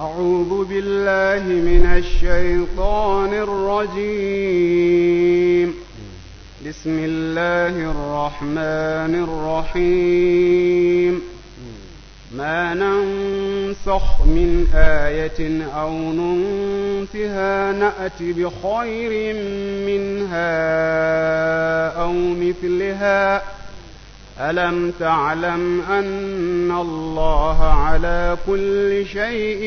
أعوذ بالله من الشيطان الرجيم بسم الله الرحمن الرحيم ما ننسخ من آية أو ننسها نأت بخير منها أو مثلها ألم تعلم أن الله على كل شيء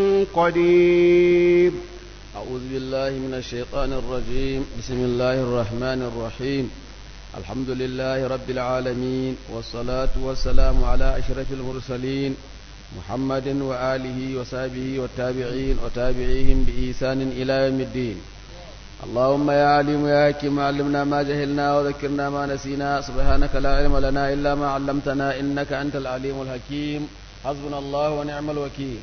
قدير أعوذ بالله من الشيطان الرجيم بسم الله الرحمن الرحيم الحمد لله رب العالمين والصلاة والسلام على أشرف المرسلين محمد وآله وصحبه والتابعين وتابعيهم بإحسان إلى يوم الدين اللهم يا عليم يا حكيم علمنا ما جهلنا وذكرنا ما نسينا سبحانك لا علم لنا إلا ما علمتنا إنك أنت العليم الحكيم حسبنا الله ونعم الوكيل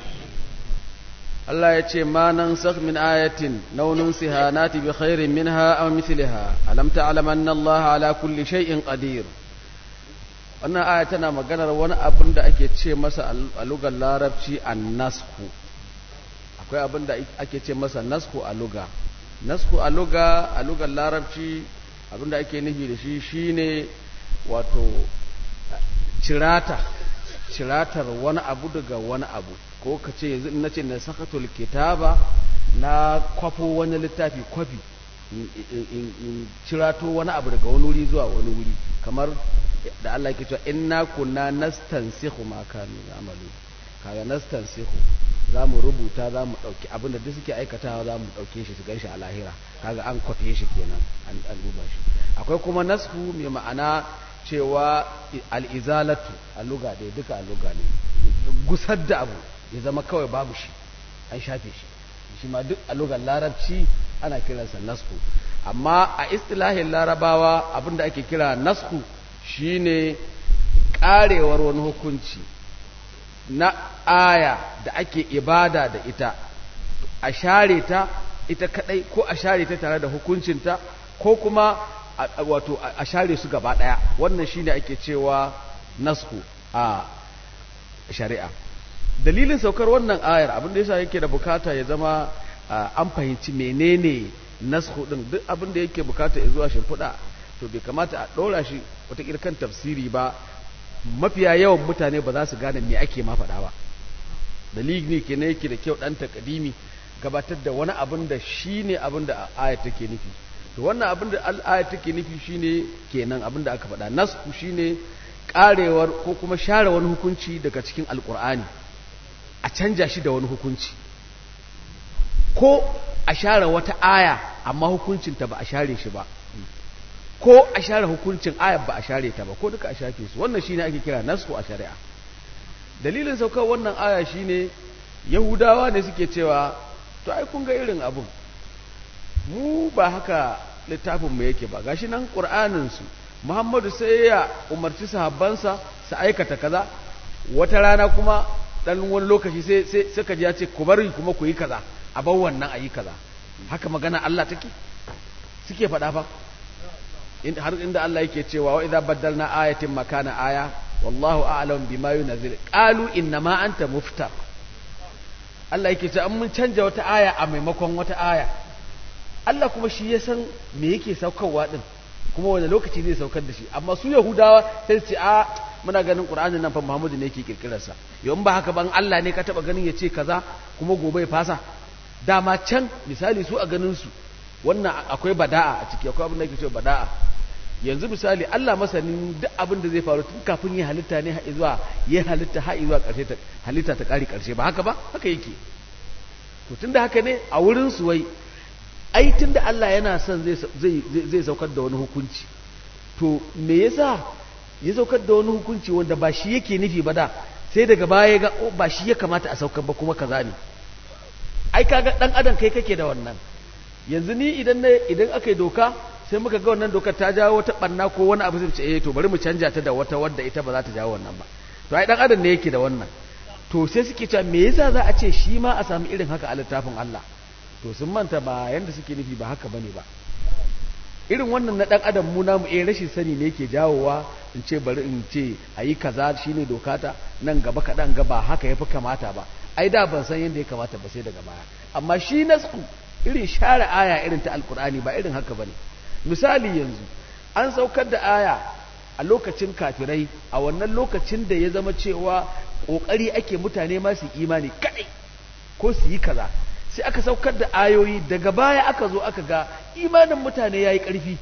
Allah ya ce ma nan sakh min ayatin naunin sihanati bi khairin minha aw mithliha alam ta'lam anna Allah ala kulli shay'in qadir wannan aya tana maganar wani abin da ake ce masa a lugar larabci annasku akwai abin da ake ce masa nasku a luga nasku a luga a lugar larabci abin da ake nufi da shi shine wato cirata ciratar wani abu daga wani abu ko ka ce yanzu na ce na sakatul kitaba na kwafo wani littafi kwafi in cirato wani abu daga wani wuri zuwa wani wuri kamar da Allah ke cewa inna kunna nastansikhu ma kanu ya'malu kaga nastansikhu za mu rubuta za mu ɗauki abinda duk suke aikatawa za mu ɗauke shi su ganshi a lahira kaga an kwafe shi kenan an duba shi akwai kuma nasku mai ma'ana cewa al'izalatu a luga dai duka a luga ne gusar da abu ya zama kawai babu shi an shafe shi shi ma duk a lugar larabci ana kiransa nasku amma a istilahin larabawa abinda ake kira nasku shine karewar wani hukunci na aya da ake ibada da ita a share ta ita kadai ko a share ta tare da hukuncinta ko kuma wato a share su gaba daya wannan shine ake cewa nasku a shari'a dalilin saukar wannan ayar abin da yasa yake da bukata ya zama an fahimci menene nasku din duk abin da yake bukata ya zuwa shimfiɗa to bai kamata a ɗora shi wata kan tafsiri ba mafiya yawan mutane ba za su gane me ake ma faɗa ba dalili ke ne yake da kyau ɗan takadimi gabatar da wani abin da shi ne abin da ayat take nufi to wannan abin da ayat take nufi shine kenan abin da aka faɗa nasku shine karewar ko kuma share wani hukunci daga cikin alkur'ani a canja shi da wani hukunci ko a share wata aya amma hukuncinta ba a share shi ba ko a share hukuncin ayar ba a share ta ba ko duka a shafe su wannan shine ake kira nasku a shari'a dalilin saukar wannan aya shine yahudawa ne suke cewa to ai kun ga irin abun mu ba haka littafin mu yake ba gashi nan qur'anin su Muhammadu sai ya umarci sahabbansa su aikata kaza wata rana kuma dan wani lokaci sai sai suka ji ya ce ku bari kuma ku yi kaza a bar wannan a yi kaza haka magana Allah take suke faɗa fa har inda Allah yake cewa wa idza baddalna ayatin makana aya wallahu a'lam bima yunzil qalu inna ma anta muftar Allah yake cewa an mun canja wata aya a maimakon wata aya Allah kuma shi ya san me yake saukarwa din kuma wani lokaci zai saukar da shi amma su yahudawa sai su ce a muna ganin qur'anin nan fa muhammadu ne yake kirkirar sa yau ba haka ban Allah ne ka taba ganin ya ce kaza kuma gobe ya fasa dama can misali su a ganin su wannan akwai bada'a a ciki akwai abin da yake cewa bada'a yanzu misali Allah masanin duk abin da zai faru tun kafin ya halitta ne har zuwa ya halitta har zuwa karshe ta halitta ta kare karshe ba haka ba haka yake to tunda haka ne a wurin su wai ai tunda Allah yana son zai zai saukar da wani hukunci to me yasa ya saukar da wani hukunci wanda ba shi yake nufi ba da sai daga baya ga oh, ba shi ya kamata a saukar ba kuma kaza ne ai kaga dan adam kai kake da wannan yanzu ni idan na idan aka yi doka sai muka ga wannan dokar ta jawo wata banna ko wani abu zai ce eh to bari mu canja ta da wata wadda ita ba za ta jawo wannan ba to ai dan adam ne yake da wannan to sai suke cewa me yasa za a ce shi ma a samu irin haka a littafin Allah to sun manta ba yanda suke nufi ba haka bane ba irin wannan na dan adam mu namu eh rashin sani ne yake jawowa in ce bari in ce a yi kaza shine dokata nan gaba kaɗan ga ba haka ya fi kamata ba ai da ban san yadda ya kamata ba sai daga baya amma shi nasku irin share aya irin ta alkur'ani ba irin haka bane misali yanzu an saukar da aya a lokacin kafirai a wannan lokacin da ya zama cewa kokari ake mutane ma su imani kadai ko su yi kaza sai aka saukar da ayoyi daga baya aka zo aka ga imanin mutane yayi karfi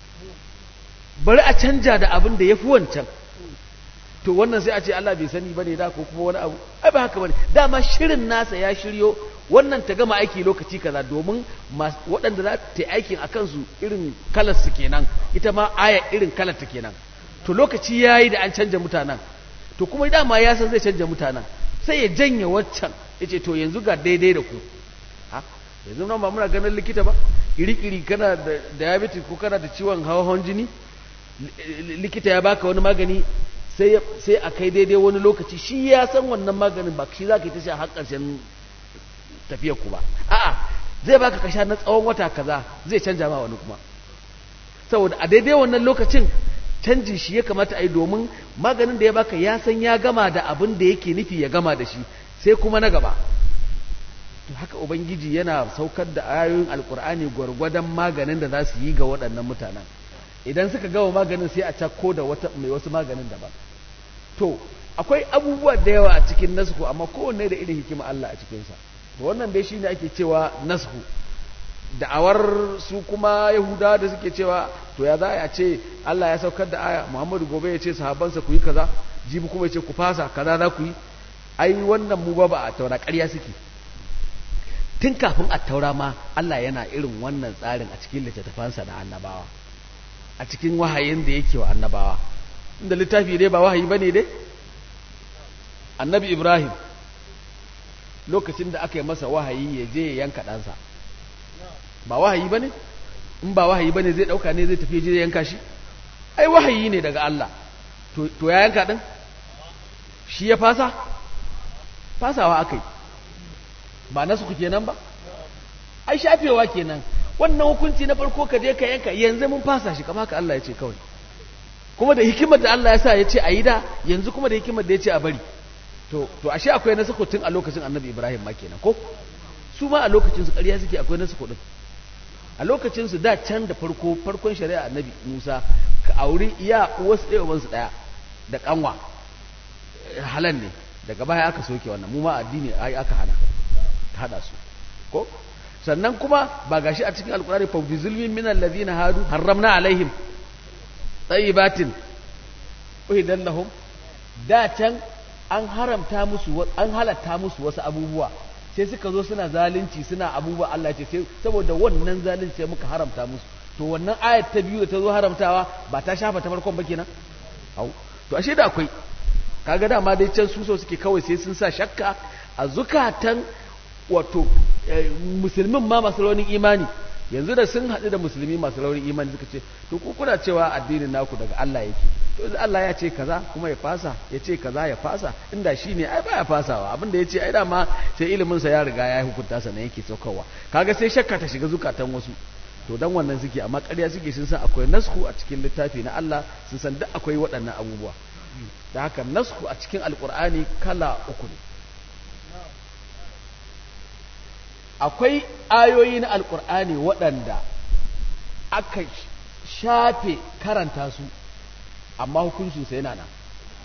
bari a canja da abin da yafi wancan to wannan sai a ce Allah bai sani bane da ko kuma wani abu ai ba haka bane dama shirin nasa ya shiryo wannan ta gama aiki lokaci kaza domin waɗanda za ta yi aikin a kansu irin kalar su kenan ita ma aya irin kalar ta kenan to lokaci ya yi da an canja mutanen to kuma dama ya san zai canja mutanen sai ya janye waccan ya ce to yanzu ga daidai da ku ha yanzu nan ba muna ganin likita ba iri-iri kana da diabetes ko kana da ciwon hawan jini likita ya baka wani magani sai a kai daidai wani lokaci shi ya san wannan maganin ba shi za ka yi ta sha har ƙarshen tafiyar ku ba a'a zai baka kasha na tsawon wata kaza zai canja ma wani kuma saboda a daidai wannan lokacin canji shi ya kamata a yi domin maganin da ya baka ya san ya gama da abin da yake nufi ya gama da shi sai kuma na gaba to haka ubangiji yana saukar da ayoyin alkur'ani gwargwadon maganin da za su yi ga waɗannan mutanen idan suka gama maganin sai a cakko da wata mai wasu maganin daban to akwai abubuwa da yawa a cikin nasku amma kowanne da irin hikima Allah a cikinsa to wannan dai shine ake cewa nasku da'awar su kuma yahuda da suke cewa to ya za a ce Allah ya saukar da aya Muhammadu gobe ya ce sahabbansa ku yi kaza jibi kuma ya ce ku fasa kaza za ku yi ai wannan mu ba ba a taura ƙarya suke tun kafin a taura ma Allah yana irin wannan tsarin a cikin littattafansa na annabawa a cikin wahayin da yake wa annabawa inda littafi dai ba wahayi bane dai annabi Ibrahim lokacin da aka yi masa wahayi ya je ya yanka ɗansa ba wahayi ba ne in ba wahayi ba ne zai ɗauka ne zai tafi je ya yanka shi ai wahayi ne daga Allah to ya yanka ɗin shi ya fasa fasawa aka yi ba nasu ku kenan ba ai shafewa kenan wannan hukunci na farko ka je ka yanka yanzu mun fasa shi kama ka Allah ya ce kawai kuma da hikimar da Allah ya sa ya ce a yi da yanzu kuma da hikimar da ya ce a bari to to ashe akwai nasu tun a lokacin annabi ibrahim ma kenan ko su ma a lokacin su ƙarya suke akwai nasu din a lokacin su da can da farko farkon shari'a annabi musa ka auri iya wasu ɗaya ubansu ɗaya da kanwa halan ne daga baya aka soke wannan mu ma addini ai aka hana ta hada su ko sannan kuma ba gashi a cikin alkurani fa bi zulmin min alladhina hadu harramna alaihim tayyibatin uhidan lahum da can an haramta musu an halatta musu wasu abubuwa sai suka zo suna zalunci suna abubuwa Allah ce sai saboda wannan zalunci sai muka haramta musu to wannan ayat ta biyu da ta zo haramtawa ba ta shafa ta farkon ba kenan au to ashe da akwai kaga dama dai can su so suke kawai sai sun sa shakka a zukatan wato musulmin ma masu raunin imani yanzu da sun haɗu da musulmi masu raunin imani suka ce to ku kuna cewa addinin naku daga Allah yake to Allah ya ce kaza kuma ya fasa ya ce kaza ya fasa inda shi ne ai baya fasawa abin da ya ce ai dama sai ilimin sa ya riga ya hukunta sa ne yake saukarwa kaga sai shakka ta shiga zukatan wasu to dan wannan suke amma ƙarya suke sun san akwai nasku a cikin littafi na Allah sun san duk akwai waɗannan abubuwa da haka nasku a cikin alkur'ani kala uku ne akwai ayoyi na alkur'ani waɗanda aka shafe karanta su amma hukuncinsa yana nan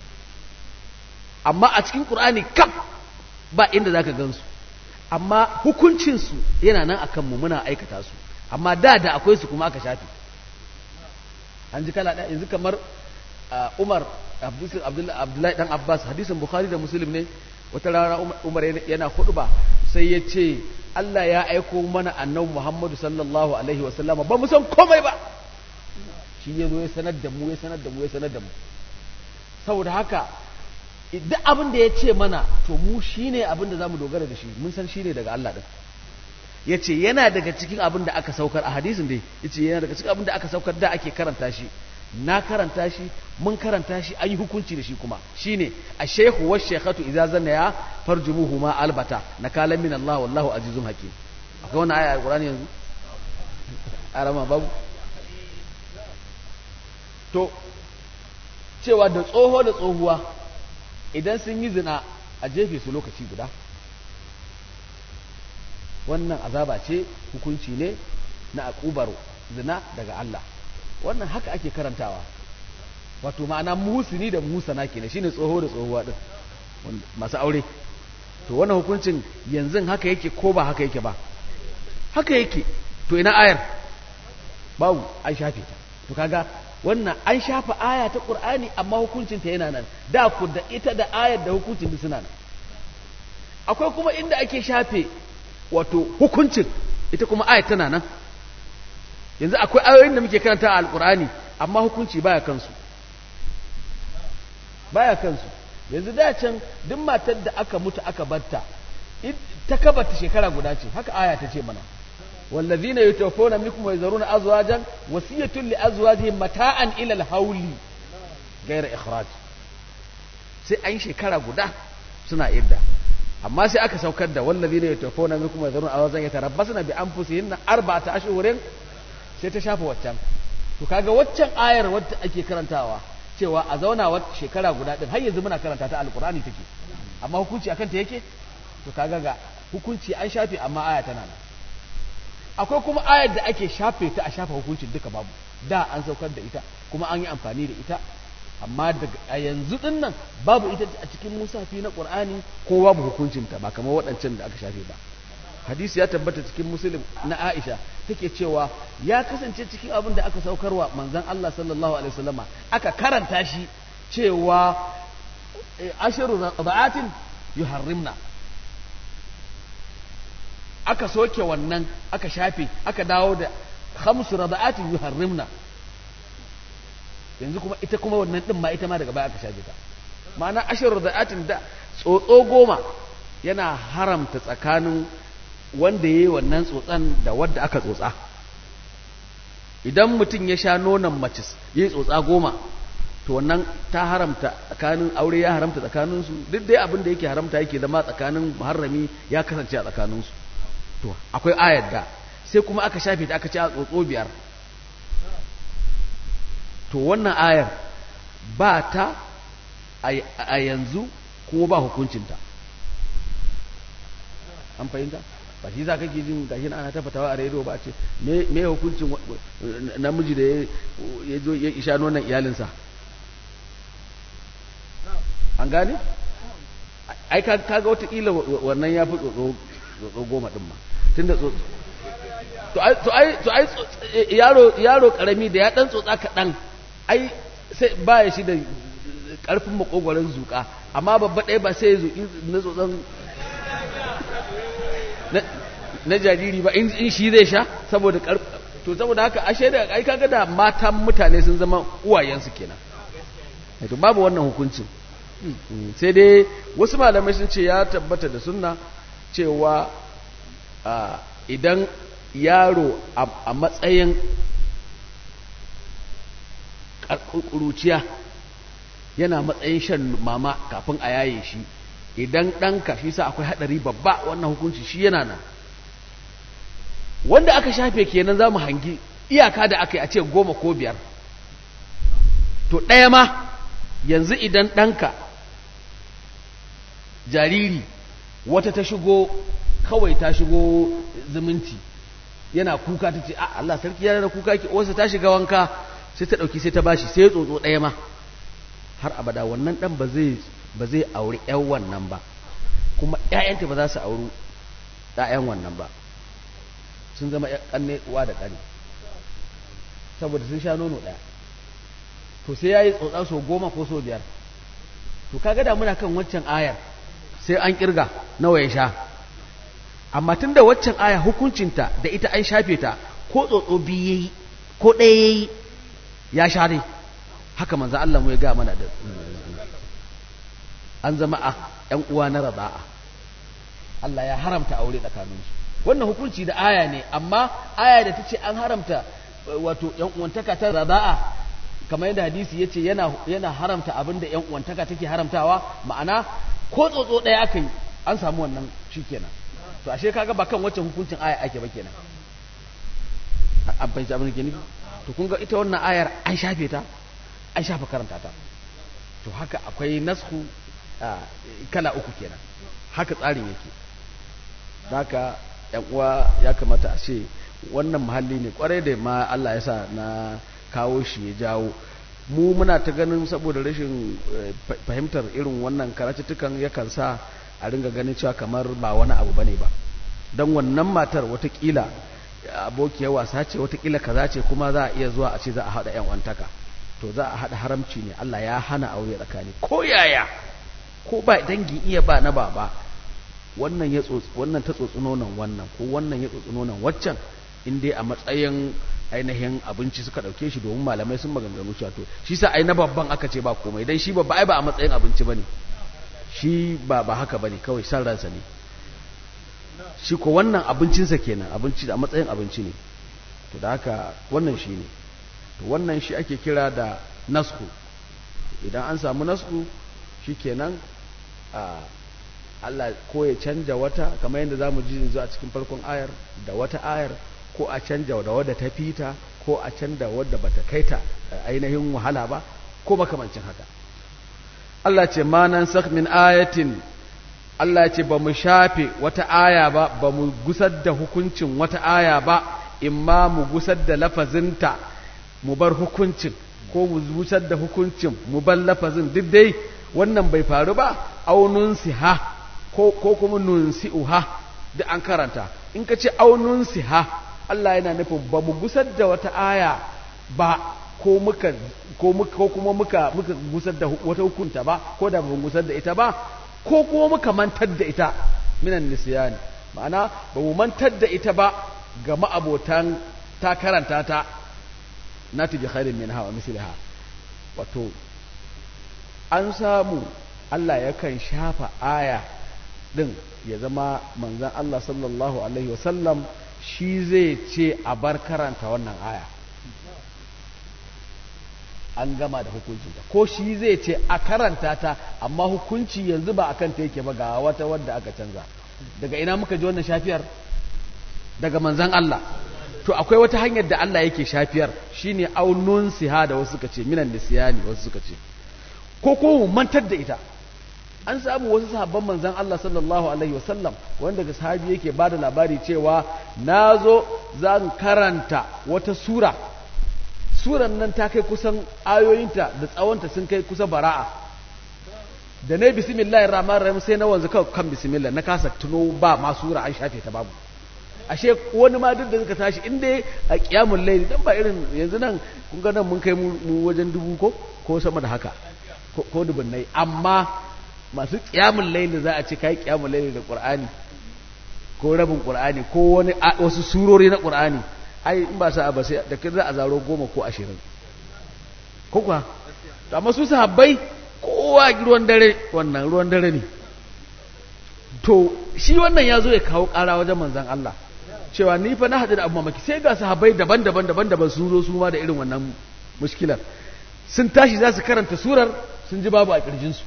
amma a cikin ƙur'ani kaf ba inda za ka gansu amma hukuncinsu yana nan a kanmu muna aikata su amma da da akwai su kuma aka shafe an ji kala ɗaya yanzu kamar umar abdullahi dan abbas hadisin bukhari da muslim ne wata rana umar yana ba sai ya ce allah ya aiko mana annabi muhammadu sallallahu alaihi wasallama ba mu san komai ba shi ya zo ya sanar da mu ya sanar da mu ya sanar da mu saboda haka duk abin da ya ce mana to mu shine abin da za mu dogara da shi mun san shine daga allah din ya ce yana daga cikin abin da aka saukar a hadisin dai ya ce yana daga cikin abin da aka saukar da ake karanta shi na karanta shi mun karanta shi an yi hukunci da shi kuma shine a shehu wa shekhatu idza zanna ya farjumuhu ma albata na kalan min Allah wallahu azizun hakim akwai wannan aya alqur'ani yanzu arama babu to cewa da tsoho da tsohuwa idan sun yi zina a jefe su lokaci guda wannan azaba ce hukunci ne na akubar zina daga Allah wannan haka ake karantawa wato ma'ana muhusini da muhusana kenan shine tsoho da tsohuwa din masu aure to wannan hukuncin yanzu haka yake ko ba haka yake ba haka yake to ina ayar babu an shafe ta to kaga wannan an shafa aya ta qur'ani amma hukuncin ta yana nan da ku da ita da ayar da hukuncin duk suna nan akwai kuma inda ake shafe wato hukuncin ita kuma ayar tana nan yanzu akwai ayoyin da muke karanta a alqur'ani amma hukunci baya kansu baya kansu yanzu da can duk matar da aka mutu aka batta ta kabata shekara guda ce haka aya ta ce mana wallazina yutawaffawna minkum wa yazaruna azwajan wasiyatun li azwajihim mata'an ila al-hawli ghayra ikhraj sai an shekara guda suna idda amma sai aka saukar da wallazina yutawaffawna minkum wa yazaruna azwajan yatarabbasna bi anfusihinna arba'ata ashhurin sai ta shafa waccan to kaga waccan ayar wadda ake karantawa cewa a zauna wata shekara guda din har yanzu muna karanta ta alkur'ani take amma hukunci akan ta yake to kaga ga hukunci an shafe amma aya tana nan akwai kuma ayar da ake shafe ta a shafa hukuncin duka babu da an saukar da ita kuma an yi amfani da ita amma daga a yanzu din nan babu ita a cikin musafi na qur'ani ko babu hukuncin ta ba kamar waɗancan da aka shafe ba hadisi ya tabbata cikin muslim na Aisha take cewa ya kasance cikin abin da aka saukarwa manzon Allah sallallahu alaihi wasallama aka karanta shi cewa ashiru rada'atin yuharrimna aka soke wannan aka shafe aka dawo da khamsu rada'atin yuharrimna yanzu kuma ita kuma wannan din ma ita ma daga baya aka shafe ta ma'ana ashiru rada'atin da tsotso goma yana haramta tsakanin wanda ya yi wannan tsotsan da wadda aka tsotsa idan mutum ya sha nonon mace ya yi tsotsa goma to wannan ta haramta tsakanin aure ya haramta tsakaninsu duk dai abin da yake haramta yake zama tsakanin muharrami ya kasance a tsakaninsu to akwai ayar da sai kuma aka shafe ta aka ce a tsotso biyar to wannan ayar ba ta a yanzu kuma ba hukuncinta an fahimta ba shi za ka ke jin gashi ana ta fatawa a rediyo ba ce me hukuncin namiji da ya zo ya isha nonon iyalinsa an gane ai kaga watakila wannan ya fi tsotso goma ɗin ma tunda tsotso to ai yaro karami da ya ɗan tsotsa kaɗan ai sai ba ya shi da ƙarfin makogwaron zuƙa amma babba ɗaya ba sai ya zuƙi na tsotson na jariri ba in shi zai sha saboda to saboda haka ashe da ai kaga da matan mutane sun zama uwayensu kenan to babu wannan hukuncin sai dai wasu malamai sun ce ya tabbata da sunna cewa idan yaro a matsayin ƙuruciya yana matsayin shan mama kafin a yaye shi idan ɗanka shi sa akwai haɗari babba wannan hukunci shi yana nan wanda aka shafe kenan za mu hangi iyaka da aka yi a ce goma ko biyar to ɗaya ma yanzu idan ɗanka jariri wata ta shigo kawai ta shigo zumunci yana kuka ta ce a Allah sarki ya rana kuka ki wasu ta shiga wanka sai ta ɗauki sai ta bashi sai ya tsotso ɗaya ma har abada wannan ɗan ba zai ba zai auri ‘yan wannan ba kuma ‘ya'yanta ba za su auri ‘ya'yan wannan ba sun zama ƙanne uwa da ƙani saboda sun sha nono ɗaya to sai ya yi tsotsa so goma ko so biyar to kaga da muna kan waccan ayar sai an kirga nawa ya sha amma tun da waccan aya hukuncinta da ita an shafe ta ko tsotso biyu ya yi ko ɗaya ya yi ya sha dai haka manzo Allah mu ya ga mana da an zama a ‘yan uwa na raza'a Allah ya haramta aure tsakaninsu wannan hukunci da aya ne amma aya da ta ce an haramta wato ‘yan uwantaka ta raza'a kamar yadda hadisi ya ce yana haramta abin da ‘yan uwantaka take haramtawa ma'ana ko tsotso ɗaya aka yi an samu wannan shi kenan to ashe kaga ba kan wacce hukuncin aya ake ba kenan an fahimci abin da ke nufi to kun ga ita wannan ayar an shafe ta an shafa karanta ta to haka akwai nasku kala uku kenan haka tsarin yake haka yan uwa ya kamata a ce wannan muhalli ne kwarai da ma Allah ya sa na kawo shi ya jawo mu muna ta ganin saboda rashin fahimtar irin wannan karatuttukan yakan sa a ringa ganin cewa kamar ba wani abu bane ba don wannan matar watakila abokiyar wasa ce watakila kaza ce kuma za a iya zuwa a ce za a haɗa yan wantaka to za a haɗa haramci ne Allah ya hana aure tsakani ko yaya ko ba dangi iya ba na baba wannan ya wannan ta tsotsi nonon wannan ko wannan ya tsotsi nonon waccan in dai a matsayin ainihin abinci suka dauke shi domin malamai sun maganganu cewa to shi sa ai na babban aka ce ba komai dan shi babba ai ba a matsayin abinci bane shi ba ba haka bane kawai san ransa ne shi ko wannan abincinsa kenan abinci a matsayin abinci ne to da haka wannan shi ne to wannan shi ake kira da nasku idan an samu nasku shi kenan a Allah ko ya canja wata kamar yadda za mu ji yanzu a cikin farkon ayar da wata ayar ko a canja da wadda ta fita ko a canja wadda bata kaita ainihin wahala ba ko makamancin haka Allah ce manan sak min ayatin Allah ce ba mu shafe wata aya ba ba mu gusar da hukuncin wata aya ba imma mu gusar da lafazinta mu bar hukuncin ko mu gusar da hukuncin mu bar lafazin duk dai wannan bai faru ba aunun siha ko kuma nunsi'uha da an karanta in ka ce aunun siha Allah yana nufin ba mu gusar da wata aya ba ko muka ko muka ko kuma muka muka gusar da wata hukunta ba ko da ba mu gusar da ita ba ko kuma muka mantar da ita minan nisyani ma'ana ba mu mantar da ita ba ga ma'abotan ta karanta ta nati bi khairin minha wa misliha wato an samu Allah yakan shafa aya din ya zama manzon Allah sallallahu alaihi wasallam shi zai ce a bar karanta wannan aya an gama da hukuncinta ko shi zai ce a karanta ta amma hukunci yanzu ba akan ta yake ba ga wata wadda aka canza daga ina muka ji wannan shafiyar daga manzan Allah to akwai wata hanyar da Allah yake shafiyar shine aunun siha da wasu suka ce minan nisyani wasu suka ce ko ko mantar da ita an samu wasu sahabban manzan Allah sallallahu alaihi wasallam wanda daga sahabi yake bada labari cewa nazo zan karanta wata sura suran nan ta kai kusan ayoyinta da tsawonta sun kai kusa bara'a da na bismillahir rahmanir rahim sai na wanzu kan bismillah na kasa tuno ba ma sura an shafe ta babu ashe wani ma duk da suka tashi in dai a kiyamul layli dan ba irin yanzu nan kun ga nan mun kai mu wajen dubu ko ko sama da haka ko dubunnai amma masu kiyamul layli za a ce kai kiyamul layli da qur'ani ko rabin qur'ani ko wani wasu surori na qur'ani ai in ba sa ba sai da kin za a zaro goma ko ashirin ko kuwa amma su sahabbai kowa ruwan dare wannan ruwan dare ne to shi wannan ya zo ya kawo ƙara wajen manzan Allah cewa ni fa na haɗu da abu mamaki sai ga sahabbai daban-daban daban-daban sun zo su ma da irin wannan mushkilar sun tashi za su karanta surar sun ji babu a ƙirjinsu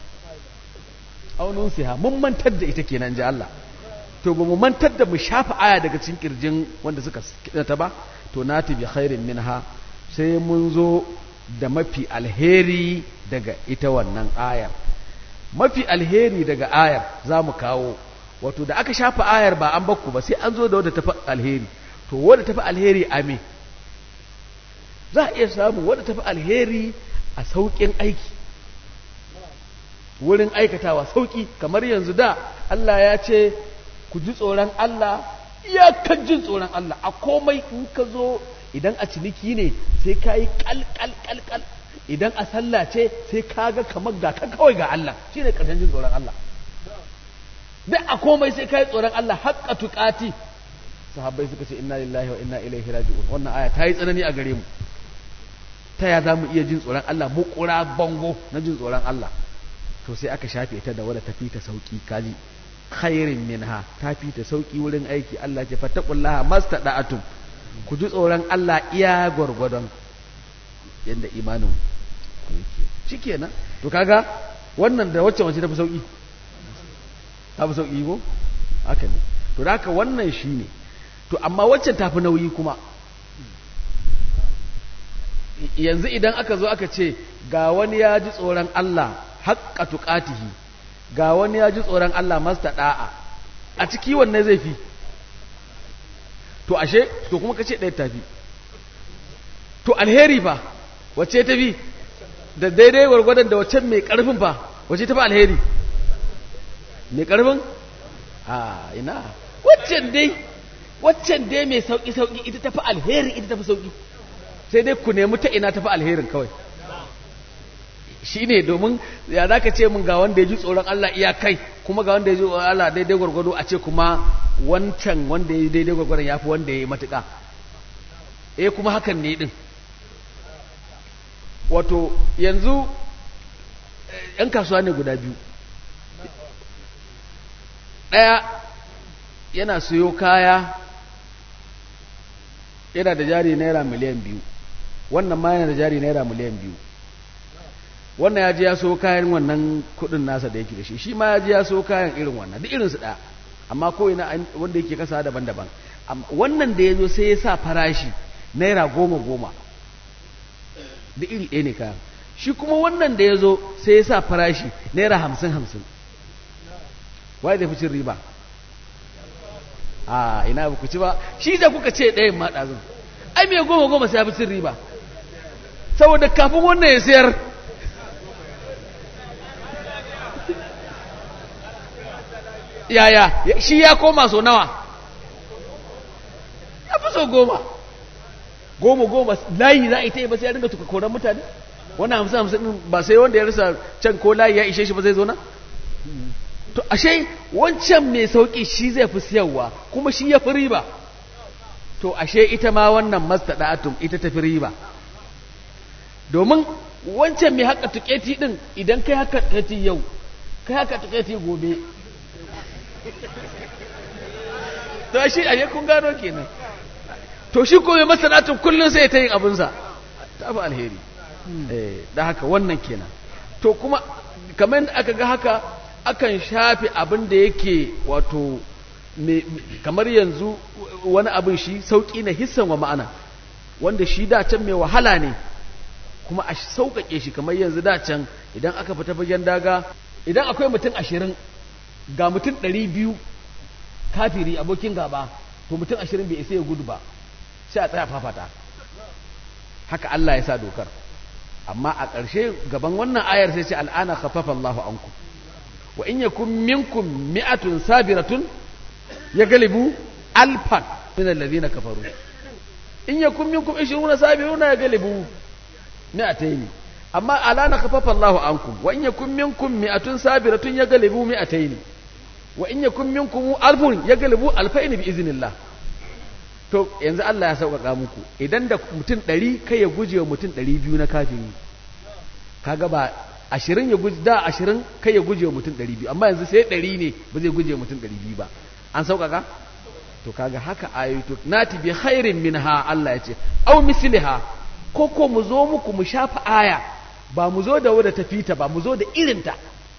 aunin siha mun mantar da ita kenan ji Allah to ba mu mantar da mu shafa aya daga cikin kirjin wanda suka ta ba to nati bi khairin minha sai mun zo da mafi alheri daga ita wannan ayar mafi alheri daga ayar za mu kawo wato da aka shafa ayar ba an bakku ba sai an zo da wadda tafi alheri to wadda tafi alheri a me za a iya samu wadda tafi alheri a sauƙin aiki wurin aikatawa sauƙi kamar yanzu da Allah ya ce ku ji tsoron Allah iyakan jin tsoron Allah a komai in ka zo idan a ciniki ne sai ka yi kalkalkalkal idan a sallah ce sai ka ga kamar ga ka kawai ga Allah shi ne ƙarshen jin tsoron Allah duk a komai sai ka yi tsoron Allah haƙƙa tuƙati sahabbai suka ce inna lillahi wa inna ilaihi raji'un wannan aya ta yi tsanani a gare mu ta ya za mu iya jin tsoron Allah mu ƙura bango na jin tsoron Allah to sai aka shafe ta da wadda tafi ta sauki kaji khairin minha ta fi ta sauki wurin aiki Allah ce fattaqullaha mastada'atum ku ji tsoron Allah iya gwargwadon yadda imanin ku yake shikenan to kaga wannan da wacce wace ta fi sauki ta fi sauki ko haka ne to da haka wannan shine to amma wacce ta fi nauyi kuma yanzu idan aka zo aka ce ga wani ya ji tsoron Allah haqqa tuqatihi ga wani ya ji tsoron Allah masta da'a a ciki wanne zai fi to ashe to kuma kace ɗaya tafi to alheri fa wacce ta fi da daidai gwargwadon da wacce mai ƙarfin fa wacce ta fi alheri mai ƙarfin a ina waccan dai waccan dai mai sauƙi-sauƙi ita ta fi alheri ita ta fi sauƙi sai dai ku nemi ta ina ta fi alherin kawai shi ne domin ya za ka ce mun ga wanda ya ji tsoron Allah iya kai kuma ga wanda ya ji tsoron Allah daidai gwargwado a ce kuma wancan wanda ya yi daidai gwargwadon ya fi wanda ya yi matuƙa eh kuma hakan ne ɗin wato yanzu ‘yan kasuwa ne guda biyu ɗaya yana siyo kaya yana da jari naira miliyan biyu wannan ma yana da jari naira miliyan biyu wannan ya ji ya so kayan wannan kudin nasa da yake da shi shi ma ya ji ya so kayan irin wannan duk irinsu ɗaya amma ko ina wanda yake kasa daban-daban wannan da ya zo sai ya sa farashi naira goma goma da iri ɗaya ne kayan shi kuma wannan da ya zo sai ya sa farashi naira hamsin hamsin wai da fi cin riba a ina ba ku ci ba shi da kuka ce ɗayan ma ɗazun ai mai goma goma sai ya fi cin riba saboda kafin wannan ya sayar yaya shi ya koma so nawa ya fi so goma goma goma layi za a yi ta yi ba sai ya dinga tuka koran mutane wannan hamsin hamsin ba sai wanda ya rasa can ko layi ya ishe shi ba zai zo na to ashe wancan mai sauki shi zai fi siyarwa kuma shi ya fi riba to ashe ita ma wannan mastada'atum ita ta fi riba domin wancan mai haka tuketi din idan kai haka tuketi yau kai haka tuketi gobe to shi ashe kun gano kenan to shi ko mai masana'atun kullum sai ta yin abinsa ta fi alheri da haka wannan kenan to kuma kamar aka ga haka akan shafe abin da yake wato kamar yanzu wani abin shi sauƙi na hissan wa ma'ana wanda shi da can mai wahala ne kuma a sauƙaƙe shi kamar yanzu da can idan aka fita fagen daga idan akwai mutum ashirin ga mutum ɗari biyu kafiri abokin gaba to mutum ashirin bai isa ya gudu ba sai a tsaya fafata haka Allah ya sa dokar amma a ƙarshe gaban wannan ayar sai ce al'ana khaffafa Allahu ankum wa in yakun minkum mi'atun sabiratun ya galibu alfan min alladhina kafaru in yakun minkum 20 sabiruna ya galibu mi'atayn amma alana khaffafa Allahu ankum wa in yakun minkum mi'atun sabiratun ya galibu mi'atayn wa in yakun minkum alfun ya galibu alfayn bi iznillah to yanzu Allah ya sauƙaƙa muku idan da mutum ɗari kai ya guje wa mutum ɗari biyu na kafiri kaga ba ashirin ya guje da ashirin kai ya guje wa mutum ɗari biyu amma yanzu sai ɗari ne ba zai guje wa mutum ɗari biyu ba an sauƙaƙa to kaga haka ayoyi to nati bi khairin minha Allah ya ce aw misliha ko ko mu zo muku mu shafa aya ba mu zo da wadda ta fita ba mu zo da irinta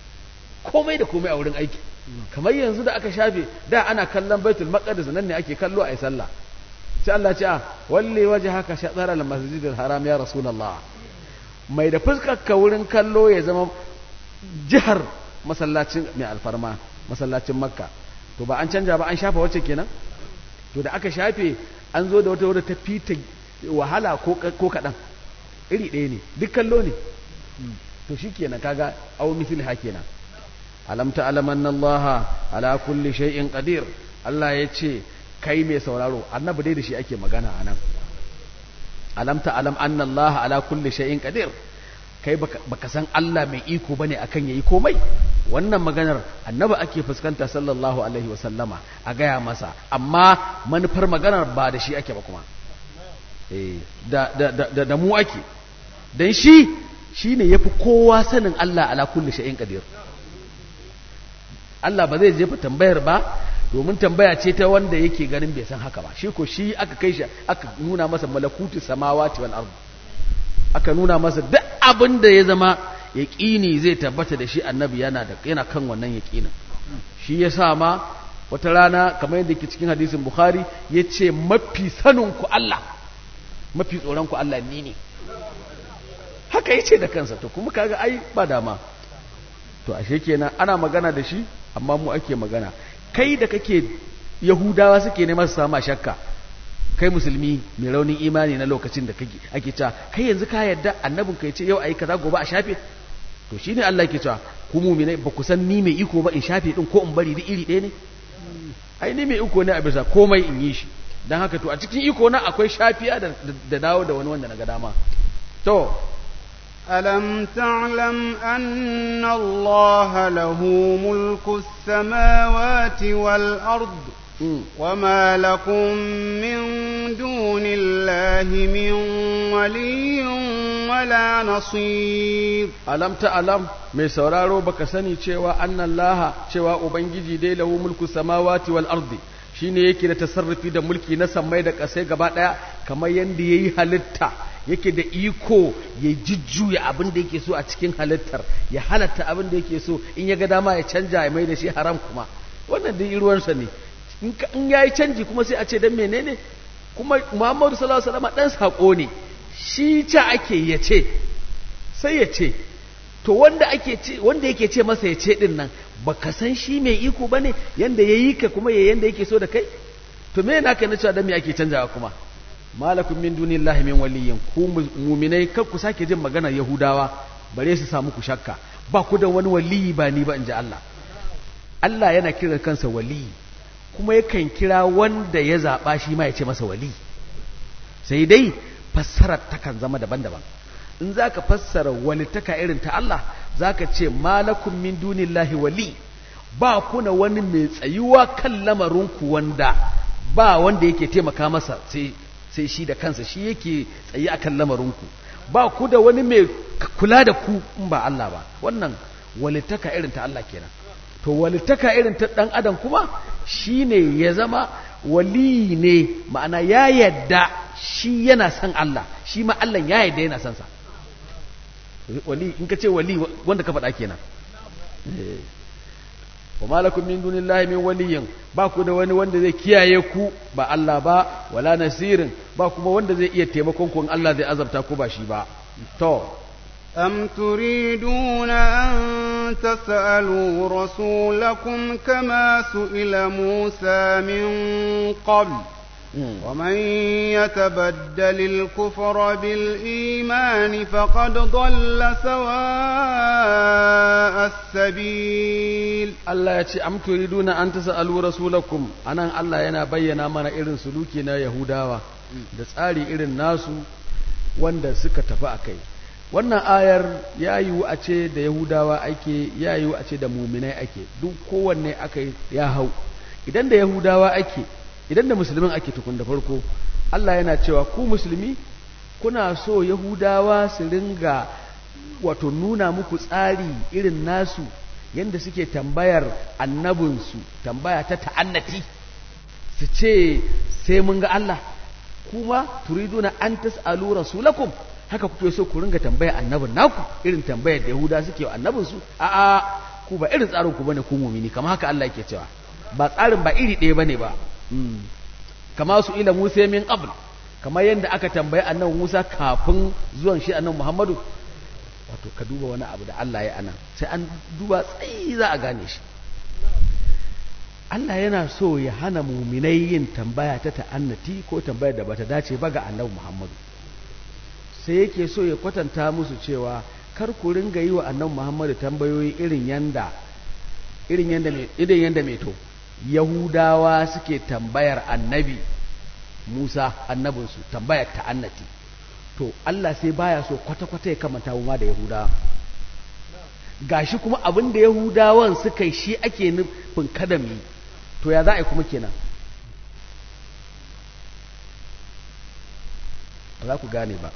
komai da komai a wurin aiki kamar yanzu da aka shafe da ana kallon baitul maqdis nan ne ake kallo a yi sallah sai Allah ce a walle waje haka shatsara al masjidil haram ya rasulullah mai da fuskar ka wurin kallo ya zama jihar masallacin mai alfarma masallacin makka to ba an canja ba an shafa wacce kenan to da aka shafe an zo da wata wadda ta fita wahala ko kaɗan iri ɗaya ne duk kallo ne to shi kenan kaga au mithil ha kenan alam ta'lam anna allaha ala kulli shay'in qadir Allah ya ce kai mai sauraro annabi dai da shi ake magana anan alam ta'lam anna allaha ala kulli shay'in qadir kai baka san Allah mai iko bane akan yayi komai wannan maganar annabi ake fuskanta sallallahu alaihi wa sallama a gaya masa amma manufar maganar ba da shi ake ba kuma eh da da da, da mu ake dan shi shine yafi kowa sanin Allah ala kulli shay'in qadir Allah ba zai jefa tambayar ba domin tambaya ce ta wanda yake ganin bai san haka ba shi ko shi aka kai shi aka nuna masa malakutu samawati wal ardh aka nuna masa duk abin da ya zama yaƙini zai tabbata da shi annabi yana da yana kan wannan yaƙinin shi ya sa ma wata rana kamar yadda ke cikin hadisin bukhari ya ce mafi sanin ku Allah mafi tsoron ku Allah ni ne haka ya ce da kansa to kuma kaga ai ba dama to ashe kenan ana magana da shi amma mu ake magana kai da kake yahudawa suke neman su sama shakka kai musulmi mai raunin imani na lokacin da kake ake cewa kai yanzu ka yarda annabin ka yace yau ayi kaza gobe a shafe to shine Allah yake cewa ku mu'minai ba ku san ni mai iko ba in shafe din ko in bari duk iri ɗaya ne ai ni mai iko ne a bisa komai in yi shi dan haka to a cikin iko na akwai shafiya da, da dawo da wani wanda na ga dama to ألم تعلم أن الله له ملك السماوات والأرض وما لكم من دون الله من ولي ولا نصير alam ta alam mai sauraro baka sani cewa annan laha cewa ubangiji dai lahu mulku samawati wal ardi shine yake da tasarrufi da mulki na sammai da kasai gaba daya kamar yanda yayi halitta yake da iko ya jujjuya abin da yake so a cikin halittar ya halatta abin da yake so in ya ga dama ya canja ya mai da shi haram kuma wannan dai ruwansa ne in ya yi canji kuma sai a ce dan menene kuma muhammadu sallallahu alaihi wasallam dan sako ne shi ca ake ya ce sai ya ce to wanda ake ce wanda yake ce masa ya ce din nan baka san shi mai iko bane yanda yayi ka kuma ya yanda yake so da kai to me yana kai na cewa dan me ake canjawa kuma malakum min dunillahi min waliyyin ku mu'minai kar ku sake jin maganar yahudawa bare su samu ku shakka ba ku da wani waliyi ba ni ba in ji Allah Allah yana kira kansa waliyi kuma yakan kira wanda ya zaɓa shi ma ya ce masa wali sai dai fassarar takan zama daban-daban in za ka fassara walitaka irin ta Allah za ka ce malakun min dunillahi wali ba kuna wani mai tsayuwa kan lamarinku wanda ba wanda yake taimaka masa sai shi da kansa shi yake tsayi a kan lamarinku ba ku da wani mai kula da ku in ba Allah ba wannan walitaka irin ta Allah kenan to walitaka irin ta ɗan adam kuma shine ya zama wali ne ma'ana ya yadda shi yana son Allah shi ma Allah ya yadda yana son sa wali in ka ce wali wanda ka faɗa kenan wa malakum min dunillahi min waliyin ba ku da wani wanda zai kiyaye ku ba Allah ba wala nasirin ba kuma wanda zai iya taimakon ku in Allah zai azabta ku ba shi ba to أم تريدون أن تسألوا رسولكم كما سئل موسى من قبل ومن يتبدل الكفر بالإيمان فقد ضل سواء السبيل Allah ya ce am turiduna an tasalu rasulakum anan Allah yana bayyana mana irin suluki na Yahudawa da tsari irin nasu wanda suka tafi akai wannan ayar ya yiwu a ce da yahudawa ake ya yiwu a ce da muminai ake duk kowanne aka ya hau idan da yahudawa ake idan da musulmin ake tukun da farko Allah yana cewa ku musulmi kuna so yahudawa su ringa wato nuna muku tsari irin nasu yadda suke tambayar annabinsu tambaya ta ta'annati su ce sai mun ga Allah kuma turiduna an tas'alu rasulakum haka kuke so ku ringa tambaya annabin naku irin tambayar da Yahuda suke wa annabin su a a ku ba irin tsarin ku bane ku mumini kamar haka Allah yake cewa ba tsarin ba iri ɗaya bane ba kama su ila Musa min qabl kamar yadda aka tambayi annabi Musa kafin zuwan shi annabi Muhammadu wato ka duba wani abu da Allah ya anan sai an duba tsayi za a gane shi Allah yana so ya hana muminai yin tambaya ta ta'annati ko tambayar da bata dace ba ga annabi Muhammadu sai yake so ya kwatanta musu cewa kar ku ringa yi wa annabi Muhammadu tambayoyi irin yanda irin yanda mai irin yanda mai to Yahudawa suke tambayar annabi Musa annabinsu tambayar ta'annati to Allah sai baya so kwata-kwata ya kamanta mu ma da Yahudawa gashi kuma abin da Yahudawan suka yi shi ake nufin kada mu to ya za a yi kuma kenan ba za ku gane ba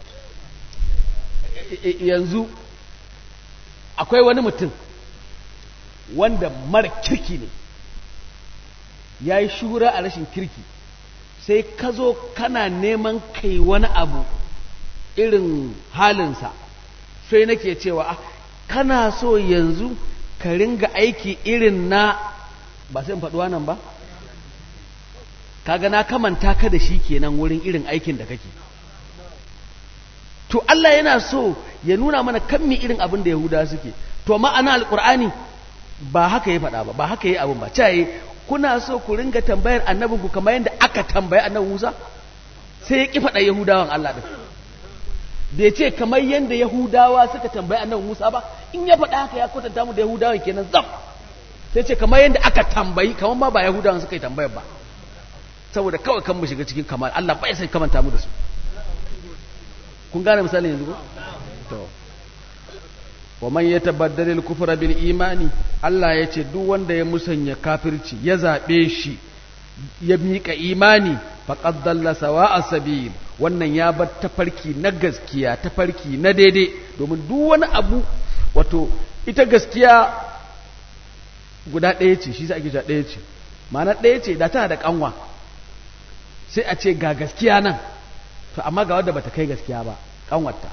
yanzu akwai wani mutum wanda mara kirki ne ya yi shura a rashin kirki sai ka zo kana neman kai wani abu irin halinsa sai nake cewa kana so yanzu ka ringa aiki irin na ba sai in faɗuwa nan ba kaga na kamanta ka da shi kenan wurin irin aikin da kake to Allah yana so ya nuna mana kan mi irin abin da Yahuda suke to ma'ana alqur'ani ba haka ya faɗa ba ba haka ya abin ba caye kuna so ku ringa tambayar annabinku kamar yadda aka tambayi annabi Musa sai ya ki faɗa Yahudawan Allah din bai ce kamar yadda Yahudawa suka tambayi annabi Musa ba in ya faɗa haka ya kwatanta mu da Yahudawan kenan zam sai ce kamar yadda aka tambayi kamar ma ba Yahudawan suka yi tambayar ba saboda kawai kan mu shiga cikin kamar Allah bai sai kamanta mu da su kun gane misalin yanzu ko to wa man yatabaddal al-kufra bil imani Allah ya ce duk wanda ya musanya kafirci ya zabe shi ya miƙa imani faqad dalla sawa'a sabil wannan ya bar tafarki na gaskiya tafarki na daidai domin duk wani abu wato ita gaskiya guda ɗaya ce shi sai ake cewa ɗaya ce ma'ana ɗaya ce da tana da kanwa sai a ce ga gaskiya nan to amma ga wadda bata kai gaskiya ba kanwarta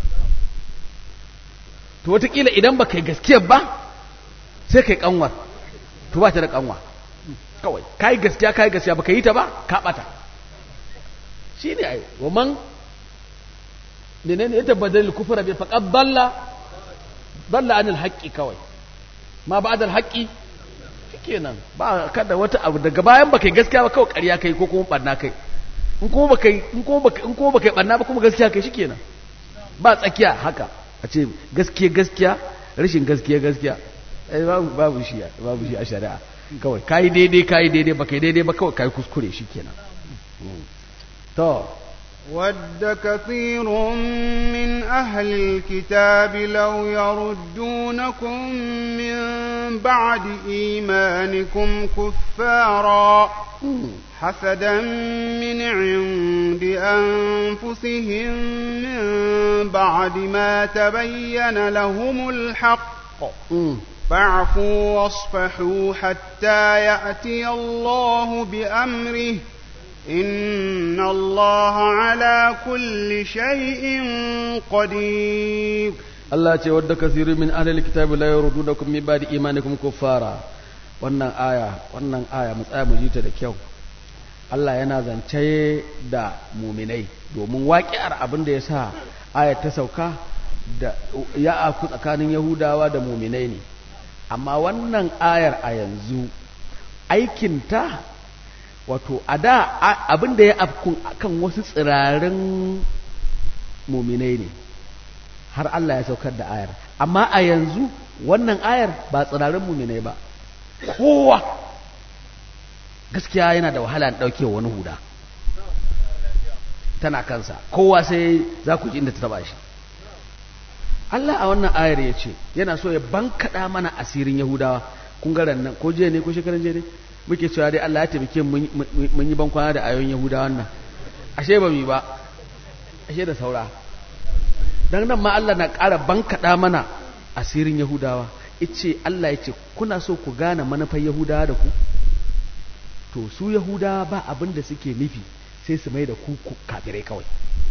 to wataƙila idan ba kai gaskiyar ba sai kai kanwar to ba ta da kanwa kawai kai gaskiya kai gaskiya ba ka yi ta ba ka bata shi ne ai wa man menene ya tabbadal kufra bi faqad dalla dalla anil haqqi kawai ma ba'da al haqqi shikenan ba kada wata abu daga bayan ba kai gaskiya ba kawai ƙarya kai ko kuma barna kai in kuma ba kai in kuma ba in kuma ba kai barna ba kuma gaskiya kai shikenan ba tsakiya haka a ce gaskiya gaskiya rashin gaskiya gaskiya babu babu shi babu shi a shari'a kawai kai daidai kai daidai ba kai daidai ba kawai kai kuskure shikenan to ود كثير من أهل الكتاب لو يردونكم من بعد إيمانكم كفارا حسدا من عند أنفسهم من بعد ما تبين لهم الحق فاعفوا واصفحوا حتى يأتي الله بأمره إن الله على كل شيء قدير Allah ce wadda kasiru min ahlil kitabi la yurdunakum min ba'di imanikum kuffara wannan aya wannan aya mu tsaya mu ji ta da kyau Allah yana zance da muminai domin waƙi'ar abin da ya sa ayat ta sauka da ya aku tsakanin Yahudawa da muminai ne amma wannan ayar a yanzu aikinta wato a da abin da ya afkun kan wasu tsirarin muminai ne har Allah ya saukar da ayar amma a yanzu wannan ayar ba tsirarin muminai ba kowa gaskiya yana da wahala na ɗauke wani huda tana kansa kowa sai za ku ji inda ta taba shi Allah a wannan ayar ya ce yana so ya bankaɗa mana asirin Yahudawa kun garan nan ko jiya ne ko shekaran jiya ne muke cewa dai Allah ya taimake mun yi bankwana da ayoyin Yahudawan nan ashe ba mu ba ashe da saura dan nan ma Allah na ƙara bankaɗa mana asirin Yahudawa ice Allah ya ce kuna so ku gane manufar Yahudawa da ku to su Yahudawa ba abin da suke nufi sai su mai da ku kafirai kawai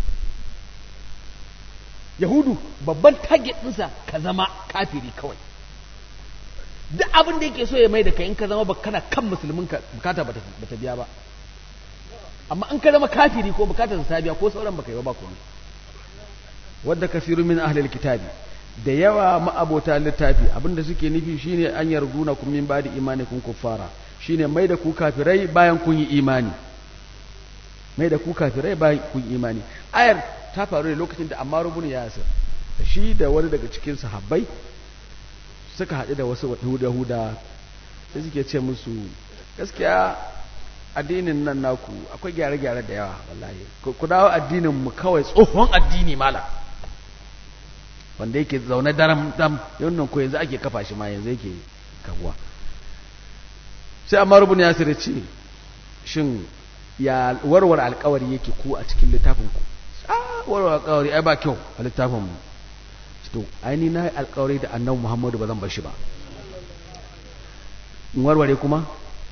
Yahudu babban target ɗinsa ka zama kafiri kawai duk abin da yake so ya mai da kai in ka zama ba kana kan musulmin ka bukata ba ta biya ba amma in ka zama kafiri ko bukatar ta biya ko sauran baka yi ba ba komai wadda kafiru min ahlil kitabi da yawa ma'abota littafi abinda suke nufi shine an yarduna kun min bada imani kun kuffara shine mai da ku kafirai bayan kun yi imani mai da ku kafirai bayan kun yi imani ayar ta faru ne lokacin da Ammar ibn Yasir da shi da wani daga cikin sahabbai suka haɗu da wasu Yahuda sai suke ce musu gaskiya addinin nan naku akwai gyare-gyare da yawa wallahi ku dawo addinin mu kawai tsohon addini mala wanda yake zaune daram dam yannan ko yanzu ake kafa shi ma yanzu yake kaguwa sai amma rubun ya sirri ce shin ya warware alkawari yake ku a cikin littafin ku a warware alkawari ai ba kyau a littafin mu to ai ni na yi alkawari da annabi muhammadu ba zan bar shi ba in warware kuma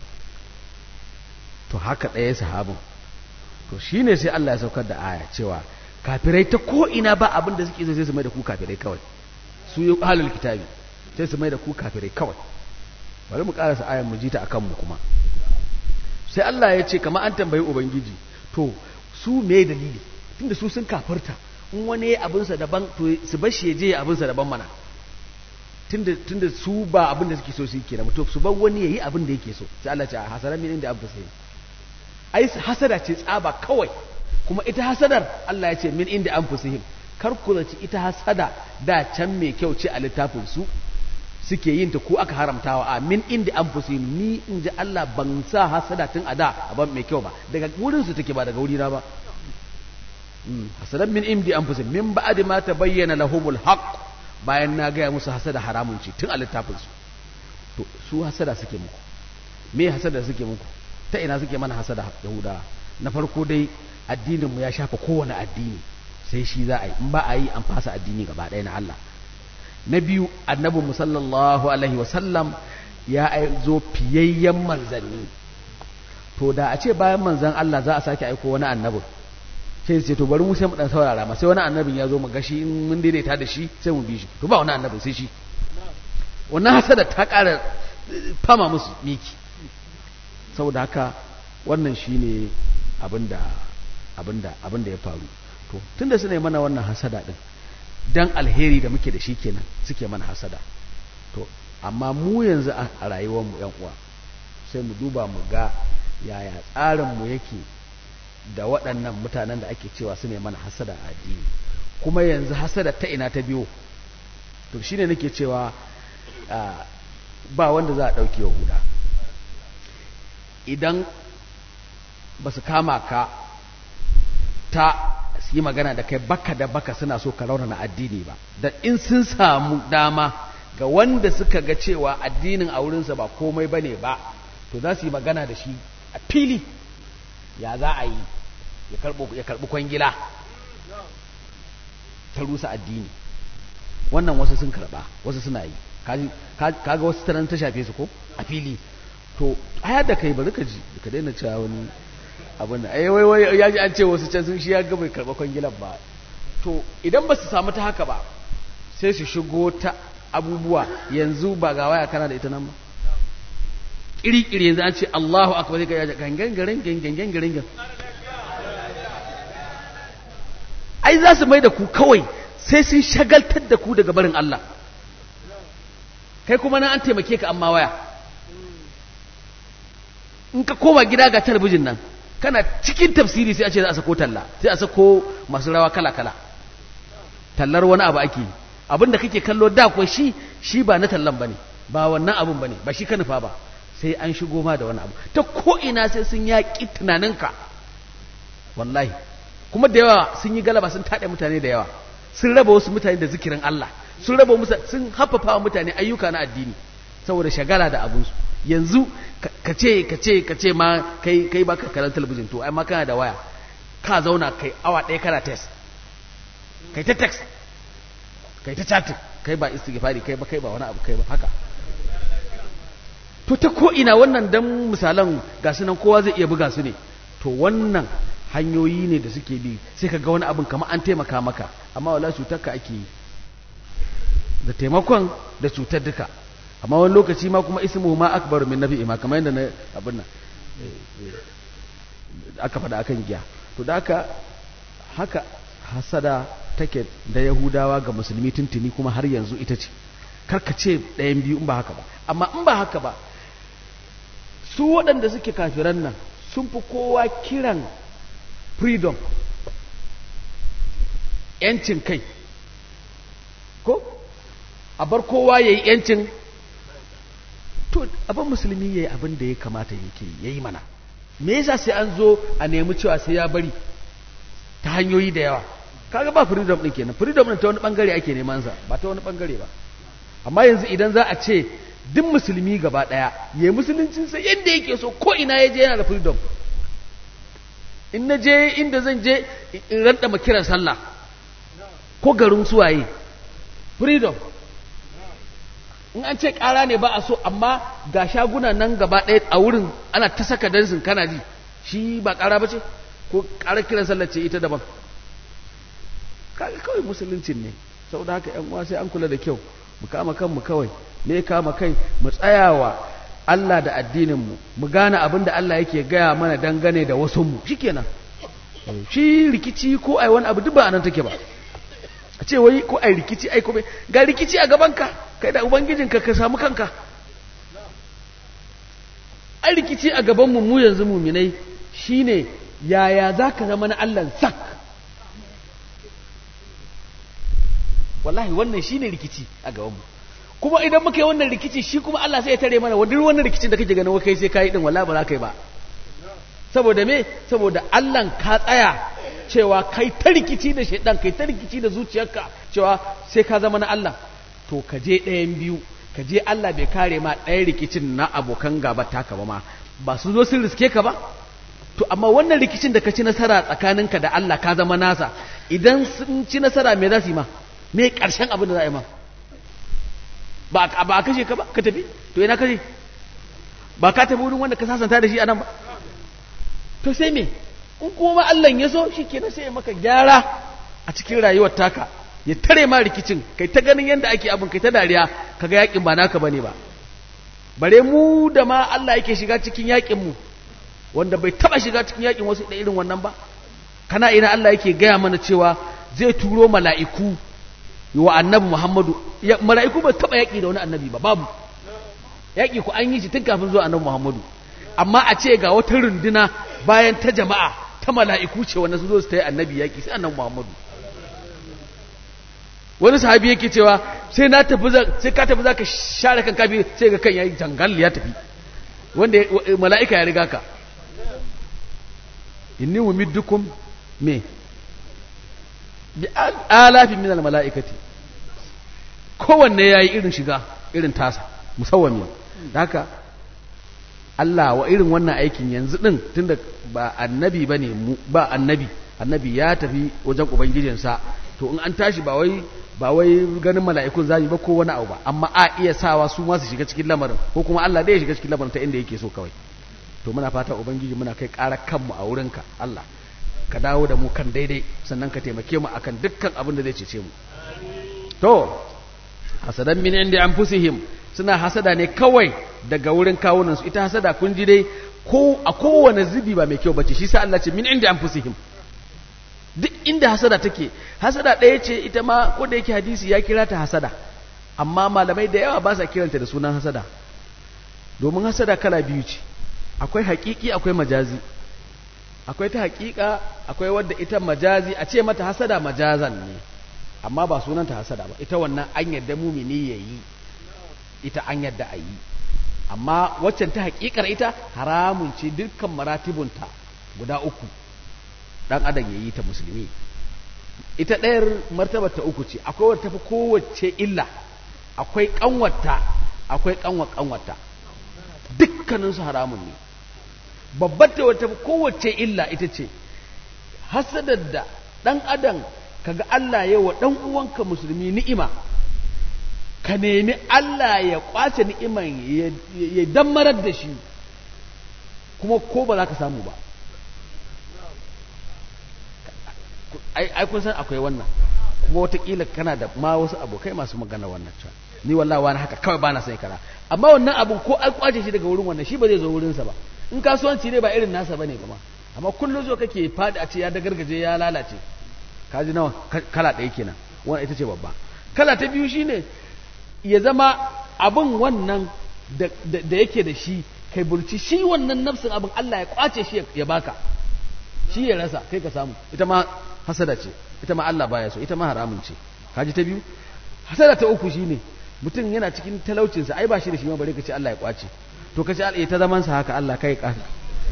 to haka ɗaya sahabin to shine sai Allah ya saukar da aya cewa kafirai ta ko ina ba abin da suke so sai su mai da ku kafirai kawai su yi halal kitabi sai su mai da ku kafirai kawai bari mu karasa ayan mu jita akan mu kuma sai Allah ya ce kamar an tambayi ubangiji to su me dalili tunda su sun kafirta in wani ya abinsa daban to su bar shi ya je abinsa daban mana tunda tunda su ba abin da suke so su yi kenan to su bar wani yayi abin da yake so sai Allah ya ce hasara min inda abu sai ai hasada ce tsaba kawai kuma ita hasadar Allah ya ce min inda anfusihim kar ku zaci ita hasada da can mai kyau ce a littafin su suke yin ta ko aka haramtawa a min inda anfusihim ni in ji Allah ban sa hasada tun a da a ban mai kyau ba daga wurin su take ba daga wurina ba hasadan min indi anfusihim min ba'di ma tabayyana lahumul haqq bayan na gaya musu hasada haramun ce tun a littafin su to su hasada suke muku me hasada suke muku ta ina suke mana hasada yahuda na farko dai addinin mu ya shafa kowane addini sai shi za a yi in ba a yi an fasa addini gaba ɗaya na Allah na biyu annabi mu sallallahu alaihi wa sallam ya zo fiyayyen manzanni to da a ce bayan manzan Allah za a sake aiko wani annabin sai ce to bari mu sai mu dan saurara ma sai wani annabin ya zo mu gashi in mun daidaita da shi sai mu bi shi to ba wani annabin sai shi wannan hasada ta ƙara fama musu miki saboda haka wannan shine abinda abinda abinda ya faru to tunda suna yi mana wannan hasada din dan alheri da muke da shi kenan suke mana hasada to amma mu yanzu a rayuwar mu yan uwa sai mu duba mu ga yaya tsarin mu yake da waɗannan mutanen da ake cewa su ne mana hasada a addini kuma yanzu hasada ta ina ta biyo to shine nake cewa ba wanda za a ɗauke wa huda idan ba su kama ka ta su yi magana da kai baka da baka suna so ka raunana addini ba da in sun samu dama ga wanda suka ga cewa addinin a wurinsa ba komai ba ne ba to za su yi magana da shi a fili ya za a yi ya karɓi kwangila ta rusa addini wannan wasu sun karɓa wasu suna yi kaga wasu taron ta shafe su ko a fili to ayar da kai bari ka ji ka daina cewa wani abin da ai wai wai ya ji an ce wasu can sun shi ya ga bai karɓa kwangilan ba to idan ba su samu ta haka ba sai su shigo ta abubuwa yanzu ba ga waya kana da ita nan ba kiri-kiri yanzu an ce Allahu akbar sai ka yaja gangan garin gangan garin gangan ai za su mai da ku kawai sai sun shagaltar da ku daga barin Allah kai kuma nan an taimake ka amma waya in ka koma gida ga talabijin nan kana cikin tafsiri sai a ce za a sako talla sai a sako masu rawa kala-kala tallar wani abu ake abinda kake kallo da kuwa shi shi ba na tallan bane ba wannan abun bane ba shi ka nufa ba sai an shigo ma da wani abu ta ko ina sai sun yaƙi tunaninka wallahi kuma da yawa sun yi galaba sun taɗe mutane da yawa sun raba wasu mutane da zikirin Allah sun raba musa sun haffafa wa mutane ayyuka na addini saboda shagala da abunsu yanzu ka ce ka ce ka ce ma kai kai baka karanta talabijin to ai ma kana da waya ka zauna kai awa ɗaya kana test kai ta text kai ta chatting kai ba istighfari kai ba kai ba wani abu kai ba haka to ta ko ina wannan dan misalan ga su nan kowa zai iya buga su ne to wannan hanyoyi ne da suke bi sai ka ga wani abin kamar an taimaka maka amma wala cutar ka ake yi da taimakon da cutar duka amma wani lokaci ma kuma ismu ma akbar min nabi ma kamar yadda na abin nan aka faɗa akan giya to da haka haka hasada take da yahudawa ga musulmi tuntuni kuma har yanzu ita ce karka ce ɗayan biyu in ba haka ba amma in ba haka ba su waɗanda suke kafiran nan sun fi kowa kiran freedom yancin kai ko a bar kowa ya yi yancin to abin musulmi ya yi abin da ya kamata yake ya yi mana me yasa sai an zo a nemi cewa sai ya bari ta hanyoyi da yawa kaga ba freedom din kenan freedom din ta wani bangare ake neman sa ba ta wani bangare ba amma yanzu idan za a ce duk musulmi gaba daya ya yi musuluncin sa yadda yake so ko ina ya je yana da freedom in na je inda zan je in ranta kiran sallah ko garin suwaye freedom in an ce ƙara ne ba a so amma ga shaguna nan gaba ɗaya a wurin ana ta saka dansin kana ji shi ba ƙara ba ce ko ƙara kiran sallar ce ita daban kawai musuluncin ne saboda haka yan uwa sai an kula da kyau mu kama kanmu kawai me kama kai mu tsayawa Allah da addinin mu mu gane abin da Allah yake gaya mana dangane da wasu mu shikenan shi rikici ko ai wani abu duk ba anan take ba a ce wai ko ai rikici ai ko ga rikici a gaban ka kai da ubangijinka ka samu kanka an rikici a gabanmu mu yanzu muminai shine yaya za ka zama na Allah sak wallahi wannan shine rikici a gabanmu kuma idan muka yi wannan rikici shi kuma Allah sai ya tare mana wani wannan rikicin da kake ganin kai sai kai din wallahi ba za ka yi ba saboda me saboda Allah ka tsaya cewa kai ta rikici da shaidan kai ta rikici da zuciyarka cewa sai ka zama na Allah to ka je ɗayan biyu ka je Allah bai kare ma ɗayan rikicin na abokan gaba taka ba ma ba su zo sun riske ka ba to amma wannan rikicin da ka ci nasara tsakaninka da Allah ka zama nasa idan sun ci nasara me za su yi ma me ƙarshen abin da za a yi ma ba a kashe ka ba ka tafi to ina kashe ba ka tafi wurin wanda ka sasanta da shi a nan ba to sai me in kuma Allah ya so shi kenan sai ya maka gyara a cikin rayuwar taka ya tare ma rikicin kai ta ganin yadda ake abin kai ta dariya kaga yakin ba naka bane ba bare mu da ma Allah yake shiga cikin yakin mu wanda bai taba shiga cikin yakin wasu da irin wannan ba kana ina Allah yake gaya mana cewa zai turo mala'iku wa annabi Muhammadu mala'iku ba taba yaki da wani annabi ba babu yaki ku an yi shi tun kafin zuwa annabi Muhammadu amma a ce ga wata runduna bayan ta jama'a ta mala'iku ce wanda su zo su ta yi annabi yaƙi sai annabi Muhammadu wani sahabi yake cewa sai na tafi sai ka tafi za ka share kan kafi sai ga kan yayi jangal ya tafi wanda mala'ika ya riga ka inni umiddukum me bi alafin min al mala'ikati kowanne yayi irin shiga irin tasa musawwami da haka Allah wa irin wannan aikin yanzu din tunda ba annabi bane ba annabi annabi ya tafi wajen ubangijinsa to in an tashi ba wai ba wai ganin mala'ikun zai ba ko wani abu ba amma a iya sawa su ma su shiga cikin lamarin ko kuma Allah dai ya shiga cikin lamarin ta inda yake so kawai to muna fata ubangiji muna kai ƙara kanmu a wurinka Allah ka dawo da mu kan daidai sannan ka taimake mu akan dukkan abin da zai cece mu to hasadan min inda anfusihim suna hasada ne kawai daga wurin kawunansu ita hasada kun ji dai ko a kowane zubi ba mai kyau bace shi sa Allah ce min inda anfusihim duk inda hasada take hasada ɗaya ce ita ma ko da yake hadisi ya kira ta hasada amma malamai da yawa ba sa kiranta da sunan hasada domin hasada kala biyu ce akwai haƙiƙi akwai majazi akwai ta haƙiƙa akwai wadda ita majazi a ce mata hasada majazan ne amma ba sunanta hasada ba ita wannan an yadda mumini yayi ita an yadda a yi amma waccan ta haƙiƙar ita haramun ce dukkan maratibunta guda uku ɗan adam ya yi ta musulmi ita ɗayar martabar ta uku ce akwai wata tafi kowace illa akwai ƙanwata akwai ƙanwa ƙanwata dukkaninsu haramun ne babbar ta wata kowace illa ita ce hasadar da ɗan adam kaga Allah ya wa ɗan uwanka musulmi ni'ima ka nemi Allah ya kwace ni'iman ya dammarar da shi kuma ko ba za ka samu ba ai kun san akwai wannan kuma watakila kana da ma wasu abokai masu magana wannan cewa ni wallahi wani haka kawai bana sai kara amma wannan abun ko an kwace shi daga wurin wannan shi ba zai zo wurinsa ba in kasuwanci ne ba irin nasa bane kuma amma kullum zo kake fadi a ce ya da gargaje ya lalace kaji nawa kala ɗaya kenan wannan ita ce babba kala ta biyu shine ya zama abin wannan da yake da shi kai burci shi wannan nafsin abin Allah ya kwace shi ya baka shi ya rasa kai ka samu ita ma hasada ce ita ma Allah baya so ita ma haramun ce kaji ta biyu hasada ta uku shine mutum yana cikin talaucinsa ai ba shi da shi ma bare ka ce Allah ya kwace to ka ce Allah ta zaman sa haka Allah kai ka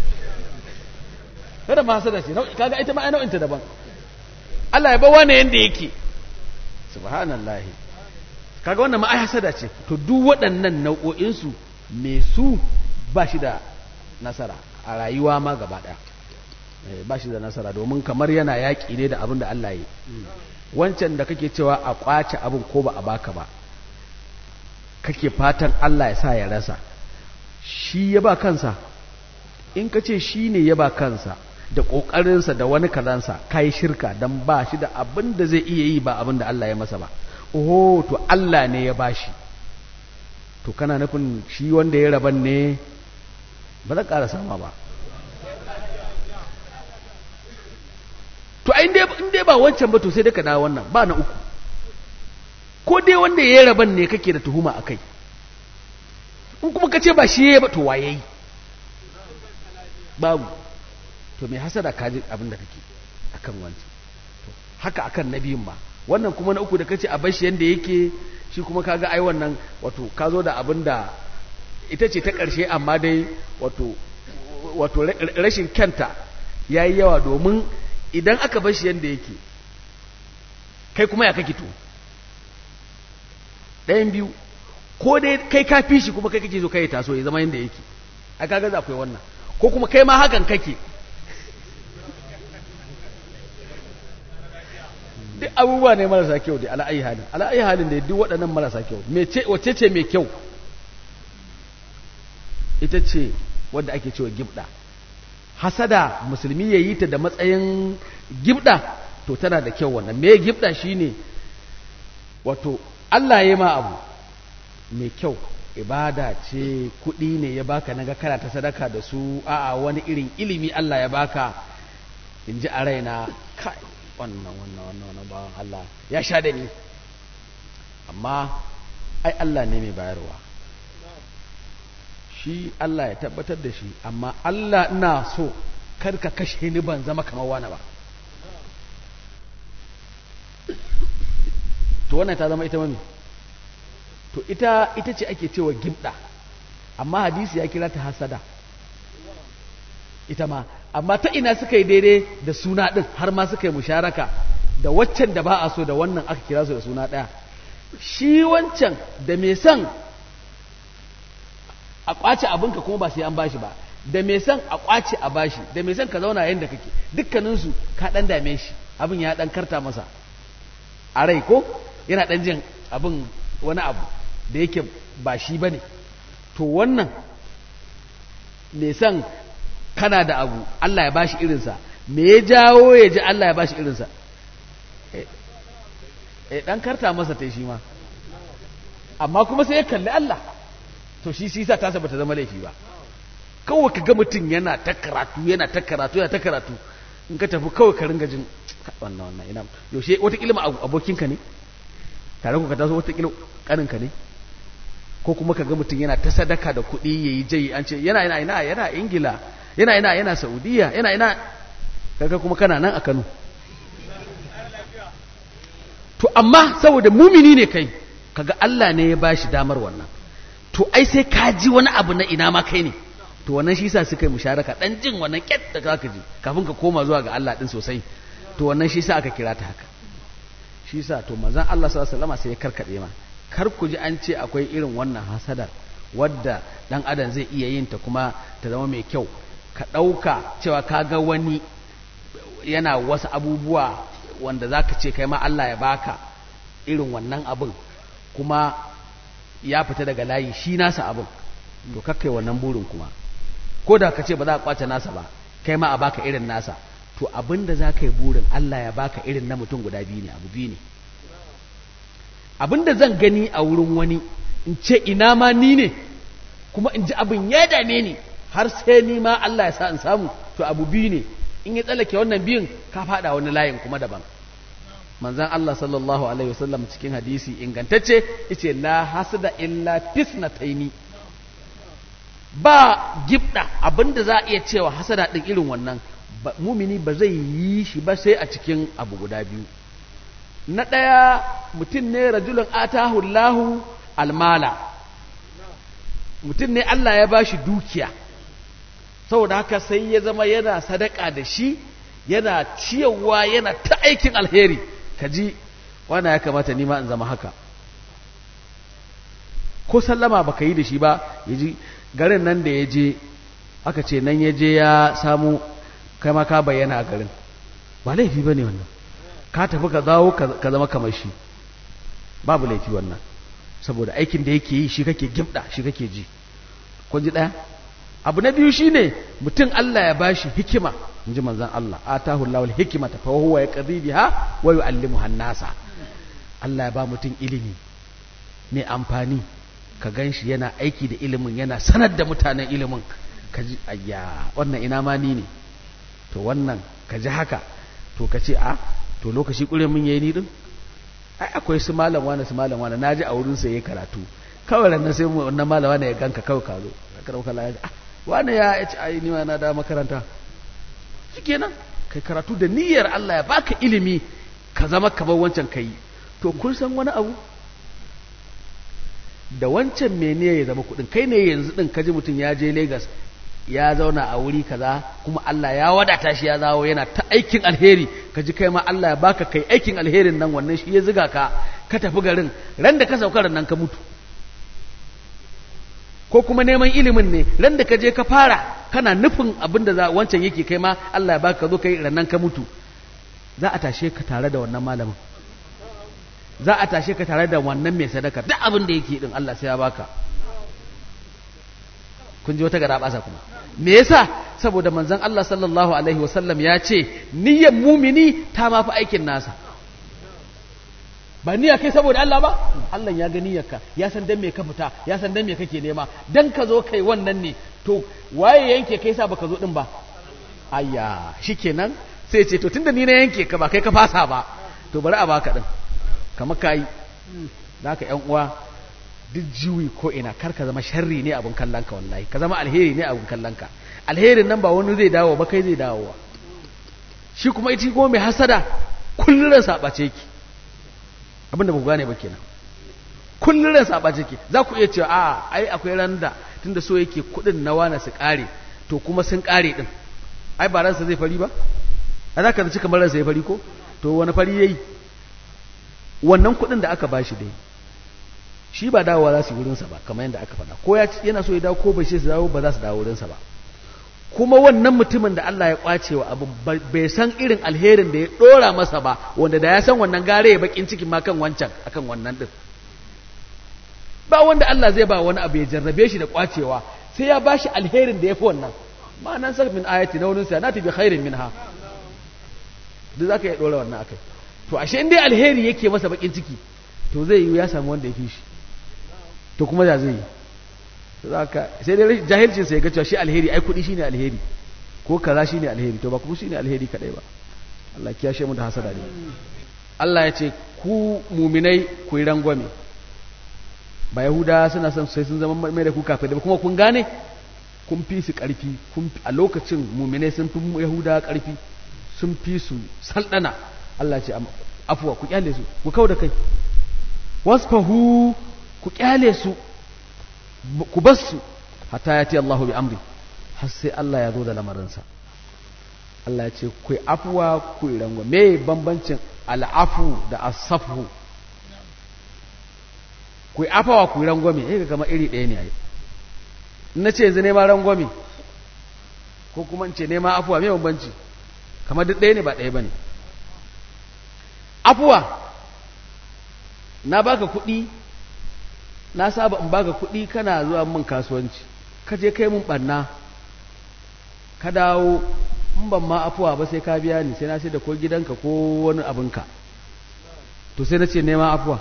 kada ma hasada ce kaga ita ma ai nau'in ta daban Allah ya ba wani yanda yake subhanallahi kaga wannan ma ai hasada ce to duk waɗannan nau'o'in su me su ba shi da nasara a rayuwa ma gaba ɗaya ba shi da nasara domin kamar yana yaƙi ne da abin da Allah yi wancan da kake cewa a ƙwace abin ko ba a baka ba kake fatan Allah ya sa ya rasa shi ya ba kansa in ka ce shi ne ya ba kansa da ƙoƙarinsa da wani kazansa ka yi shirka don ba shi da abin da zai iya yi ba abin da Allah ya masa ba oh to Allah ne ya bashi to kana nufin shi wanda ya raban ne ba za ƙara sama ba to in dai ba wancan ba to sai dai ka dawo wannan ba na uku ko dai wanda ya yi raban ne kake da tuhuma a kai in kuma ka ce ba shi ya ba to waye yi babu to mai hasada ka ji abin da kake akan wancan to haka akan na biyun ma wannan kuma na uku da kace a bashi yanda yake shi kuma kaga ai wannan wato ka zo da abin da ita ce ta ƙarshe amma dai wato wato rashin kyanta ya yi yawa domin idan aka bashi yanda yake kai kuma ya kake to ɗayan biyu ko dai kai ka fi shi kuma kai kake so kai taso ya zama yanda yake a kaga za akwai wannan ko kuma kai ma hakan kake duk abubuwa ne marasa kyau da ala'ayi halin ala'ayi halin da duk waɗannan marasa kyau wacce ce mai kyau ita ce wadda ake cewa gibda hasada musulmi ya yi ta da matsayin gibda to tana da kyau wannan me gibda shine wato Allah ya ma abu mai kyau ibada ce kuɗi ne ya baka naga kana ta sadaka da su a'a wani irin ilimi Allah ya baka in ji a raina kai wannan wannan wannan wannan bawan Allah ya sha da ni amma ai Allah ne mai bayarwa shi Allah ya tabbatar da shi amma Allah ina so kar ka kashe ni ban zama kamar wani ba to wannan ta zama ita mami to ita ita ce ake cewa gibda amma hadisi ya kira ta hasada ita ma amma ta ina suka yi daidai da suna ɗin har ma suka yi musharaka da waccan da ba a so da wannan aka kira su da suna ɗaya shi wancan da mai son a ƙwace abinka kuma ba sai an bashi ba da mai son a ƙwace a bashi da mai son ka zauna yadda kake dukkaninsu ka ɗan dame shi abin ya ɗan karta masa a rai ko yana ɗan jin abin wani abu da yake ba shi ba ne to wannan mai son kana da abu Allah ya bashi irinsa me ya jawo ya ji Allah ya bashi irinsa eh dan karta masa tai shi ma amma kuma sai ya kalli Allah to shi sisa ta bata zama laifi ba kawai ka ga mutum yana ta karatu yana ta karatu yana ta karatu in ka tafi kawai ka ringa jin wannan wannan ina yaushe wata kilma abokinka ne tare ku ka taso wata kilma kaninka ne ko kuma ka ga mutum yana ta sadaka da kuɗi yayi jai an ce yana yana ina yana ingila yana ina yana saudiya yana ina kaga kuma kana nan a kano to amma saboda mumini ne kai kaga Allah ne ya bashi damar wannan to ai sai ka ji wani abu na ina ma kai ne to wannan shi yasa suka yi musharaka dan jin wannan kyat da zaka ji kafin ka koma zuwa ga Allah din sosai to wannan shi yasa aka kira ta haka shi yasa to manzon Allah sallallahu alaihi wasallam sai ya karkade ma kar ku ji an ce akwai irin wannan hasadar wadda dan adam zai iya yin ta kuma ta zama mai kyau ka ɗauka cewa ka ga wani yana wasu abubuwa wanda za ka ce kai ma Allah ya baka irin wannan abin kuma ya fita daga layi shi nasa abin to kakkai wannan burin kuma ko da ka ce ba za a kwace nasa ba kai ma a baka irin nasa to abin da za ka yi burin Allah ya baka irin na mutum guda biyu ne abu biyu ne abin da zan gani a wurin wani in ce ina ma ni ne kuma in ji abin ya dame ni har sai ni ma Allah ya sa in samu to abu biyu ne in ya tsallake wannan biyun ka fada wani layin kuma daban manzan Allah sallallahu alaihi wasallam cikin hadisi ingantacce yace la hasada illa fisnataini ba gibda abinda za a iya cewa hasada din irin wannan mumini ba zai yi shi ba sai a cikin abu guda biyu na ɗaya mutum ne rajulun atahu Allahu almala mutum ne Allah ya bashi dukiya saboda haka sai ya zama yana sadaka da shi yana ciyarwa yana ta aikin alheri kaji wana ya kamata nima in zama haka ko sallama baka yi da shi ba yaji garin nan da ya je aka ce nan ya je ya samu kai ma ka bayyana a garin ba laifi ba ne wannan ka tafi ka zawo ka zama kamar shi babu laifi wannan saboda aikin da yake yi shi kake gimda shi kake ji kun ji ɗaya abu na biyu shine mutum Allah ya bashi hikima in ji manzan Allah atahu Allahul hikimata fa huwa yaqdi biha wa yu'allimuha an-nasa Allah ya ba mutum ilimi mai amfani ka ganshi yana aiki da ilimin yana sanar da mutanen ilimin ka ji ayya wannan ina ma ni ne to wannan ka ji haka to ka ce a to lokaci kure mun yayi ni din ai akwai su malam wani su malam wani naji a wurin sa yayi karatu kawai ran sai mu wannan malam wani ya ganka kawai ka zo ka dauka la ah wani ya ce ai ni ma na da makaranta shikenan kai karatu da niyyar Allah ya baka ilimi ka zama kamar wancan kai to kun san wani abu da wancan mene ya zama kudin kai ne yanzu din kaji mutum ya je Lagos ya zauna a wuri kaza kuma Allah ya wadata shi ya zawo yana ta aikin alheri kaji kai ma Allah ya baka kai aikin alherin nan wannan shi ya ziga ka ka tafi garin ran da ka sauka nan ka mutu ko kuma neman ilimin ne ran da ka je ka fara kana nufin abin da wancan yake kai ma Allah ya baka zo kai rannan ka mutu za a tashe ka tare da wannan malamin za a tashe ka tare da wannan mai sadaka duk abin da yake din Allah sai ya baka kun ji wata gara basa kuma me yasa saboda manzon Allah sallallahu alaihi wasallam ya ce niyyar mumini ta ma fi aikin nasa ba niyya kai saboda Allah ba Allah ya ga niyyarka ya san dan me ka fita ya san dan me kake nema dan ka zo kai wannan ne to waye yanke kai sa baka zo din ba ayya shikenan sai ce to tunda ni na yanke ka ba kai ka fasa ba to bari a baka din kamar kai zaka yan uwa duk jiwi ko ina kar ka zama sharri ne abun kallon ka wallahi ka zama alheri ne abun kallon ka alherin nan ba wani zai dawo ba kai zai dawo shi kuma ita ko mai hasada kullun ran sabace ki abinda ba ku gane ba kenan kullun ran sabace ki za ku iya cewa a ai akwai randa tunda so yake kudin na wani su kare to kuma sun kare din ai ba ransa zai fari ba a za ka zaci kamar ransa ya fari ko to wani fari yayi wannan kudin da aka bashi dai shi ba dawowa za su yi wurinsa ba kamar yadda aka faɗa ko yana so ya dawo ko bai ce su dawo ba za su dawo wurinsa ba kuma wannan mutumin da Allah ya kwace wa abu bai san irin alherin da ya ɗora masa ba wanda da ya san wannan gare ya bakin cikin ma kan wancan akan wannan din ba wanda Allah zai ba wani abu ya jarrabe shi da kwacewa sai ya ba shi alherin da ya fi wannan ma'anan sa min ayati na wurin sa na tafi khairin minha duk zaka iya ɗora wannan akai to ashe in dai alheri yake masa bakin ciki to zai yi ya samu wanda ya fi shi to kuma da zai yi sai dai jahilcin sai ga cewa shi alheri ai kudi shine alheri ko kaza shine alheri to ba kuma shine alheri kadai ba Allah kiyashe mu da hasada ne Allah ya ce ku muminai ku yi rangwame ba yahuda suna son sai sun zama mai da ku kafin da kuma kun gane kun fi su karfi kun a lokacin muminai sun fi yahuda karfi sun fi su saldana Allah ya ce afuwa ku kyale su ku kau da kai wasfahu ku kyale su ku bar su hatta ya ce Allahu bi amri har sai Allah ya zo da lamarinsa Allah ya ce ku afuwa ku rangwa me bambancin al'afu da asafu ku afawa ku rangwame eh kama iri ɗaya ne ai na ce yanzu nema rangwame ko kuma in ce nema afuwa me bambanci kamar duk ɗaya ne ba ɗaya bane afuwa na baka kuɗi na saba in baka kuɗi kana zuwa min kasuwanci ka je kai mun ɓanna ka dawo in ban ma afuwa ba sai ka biya ni sai na sai da ko gidanka ko wani abinka to sai na ce nema afuwa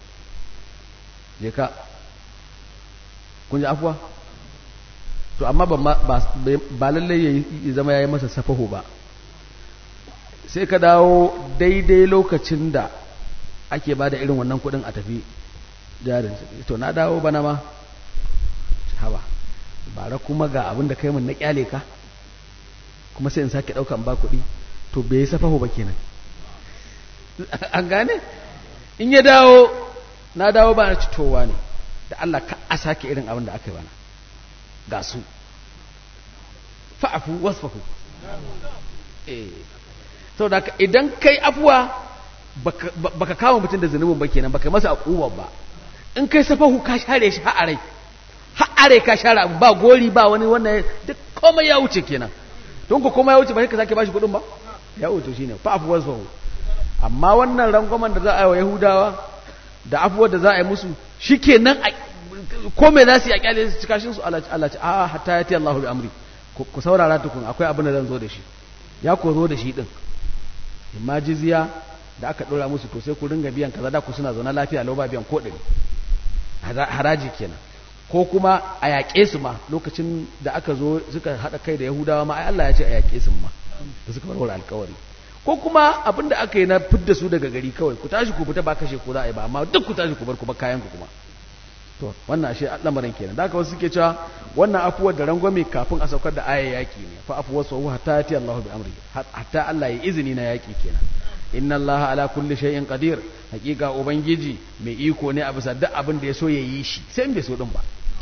je ka kun ji afuwa to amma ba lallai ya zama ya yi masa safaho ba sai ka dawo daidai lokacin da ake ba da irin wannan kudin a tafi jarin to na dawo bana ma haba bara kuma ga abin da kai mun na kyale ka kuma sai in sake daukan ba kuɗi to bai safaho ba kenan an gane in ya dawo na dawo ba na citowa ne da Allah ka a sake irin abin da aka yi bana ga su fa'afu wasfahu eh saboda idan kai afuwa baka kama mutum da zunubin ba kenan baka masa akuwa ba in kai safahu ka share shi ha'arai ha'arai ka share abu ba gori ba wani wannan duk komai ya wuce kenan don ku komai ya wuce ba sai ka sake bashi kudin ba ya wuce shine fa afu wasfahu amma wannan rangwamen da za a yi wa yahudawa da afuwar da za a yi musu shikenan komai za su yi a kyale su cikashin su Allah Allah a hatta yati Allahu bi amri ku saurara tukun akwai abin da zan zo da shi ya ko zo da shi din imma jizya da aka ɗora musu to sai ku ringa biyan kaza da ku suna zaune lafiya lau ba biyan ko ɗari haraji kenan ko kuma a yaƙe su ma lokacin da aka zo suka haɗa kai da yahudawa ma ai Allah ya ce a yaƙe su ma da suka warware alkawari ko kuma abin da aka yi na fidda su daga gari kawai ku tashi ku fita ba kashe ku za a yi ba amma duk ku tashi ku bar kuma kayan ku kuma to wannan ashe lamarin kenan da haka wasu suke cewa wannan afuwar da rangwame kafin a saukar da ayar yaki ne fa afuwar sau hatta yati Allahu bi amri hatta Allah ya izini na yaki kenan inna Allah ala kulli shay'in qadir hakika ubangiji mai iko ne a bisa duk abin da ya so ya yi shi sai in bai so din ba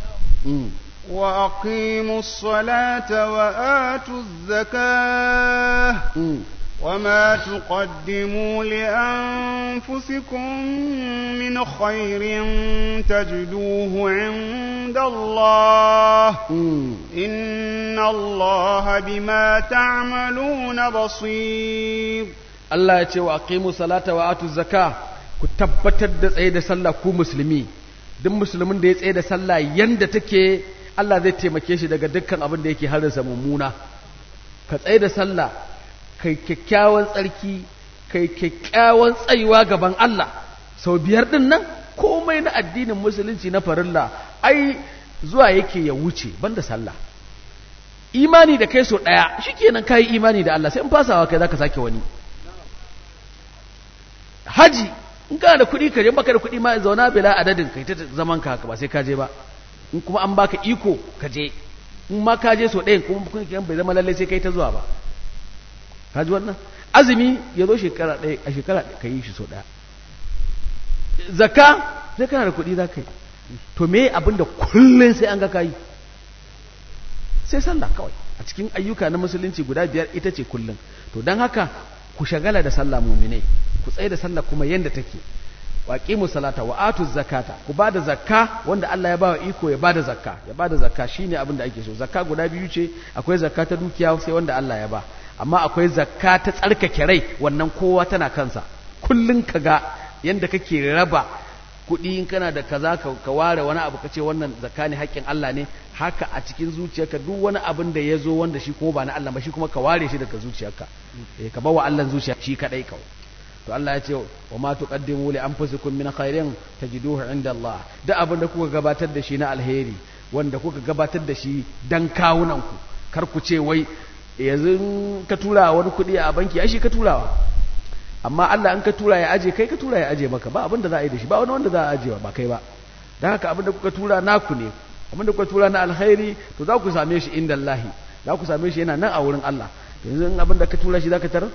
وأقيموا الصلاة وآتوا الزكاة وما تقدموا لأنفسكم من خير تجدوه عند الله إن الله بما تعملون بصير Allah ya ce wa aqimu salata wa atu zaka ku tabbatar da tsaye da sallah ku musulmi duk musulmin da ya tsaye da sallah yanda take Allah zai taimake shi daga dukkan abin da yake harinsa mummuna ka tsaye da sallah kai kyakkyawan tsarki kai kyakkyawan tsayuwa gaban Allah sau biyar din nan komai na addinin musulunci na farilla ai zuwa yake ya wuce banda sallah imani da kai so daya shikenan kai imani da Allah sai in fasawa kai zaka sake wani haji in kana da kuɗi ka je baka da kuɗi ma zauna bila adadin kai ta zaman ka haka ba sai ka je ba in kuma an baka iko ka je in ma ka je so ɗayan kuma kun bai zama lalle sai kai ta zuwa ba ka ji wannan azumi ya zo shekara ɗaya a shekara ka yi shi so ɗaya zakka sai kana da kuɗi za ka yi to me abin da kullum sai an ga kayi sai sallah kawai a cikin ayyuka na musulunci guda biyar ita ce kullum to don haka ku shagala da sallah muminai ku tsaye da sallah kuma yanda take waqimu salata wa atu zakata ku bada zakka wanda Allah ya bawa iko ya bada zakka ya bada zakka shine abin da ake so zakka guda biyu ce akwai zakka ta dukiya sai wanda Allah ya ba amma akwai zakka ta tsarkake rai wannan kowa tana kansa kullun kaga yanda kake raba kuɗi in kana da kaza ka ware wani abu kace wannan zakka ne haƙƙin Allah ne haka a cikin zuciyarka duk wani abin da ya zo wanda shi kuma ba na Allah ba shi kuma ka ware shi daga zuciyarka eh ka bawa Allah zuciya shi kadai kawai to Allah ya ce wa ma tuqaddimu li anfusikum min khairin tajiduhu inda Allah duk abin da kuka gabatar da shi na alheri wanda kuka gabatar da shi dan kawunan ku kar ku ce wai yanzu ka tura wani kuɗi a banki ai shi ka turawa amma Allah in ka tura ya aje kai ka tura ya aje maka ba abin da za a yi da shi ba wani wanda za a aje ba kai ba dan haka abin da kuka tura naku ne abin da kuka tura na alkhairi to za ku same shi inda Allah za ku same shi yana nan a wurin Allah yanzu in abin da ka tura shi za ka tarar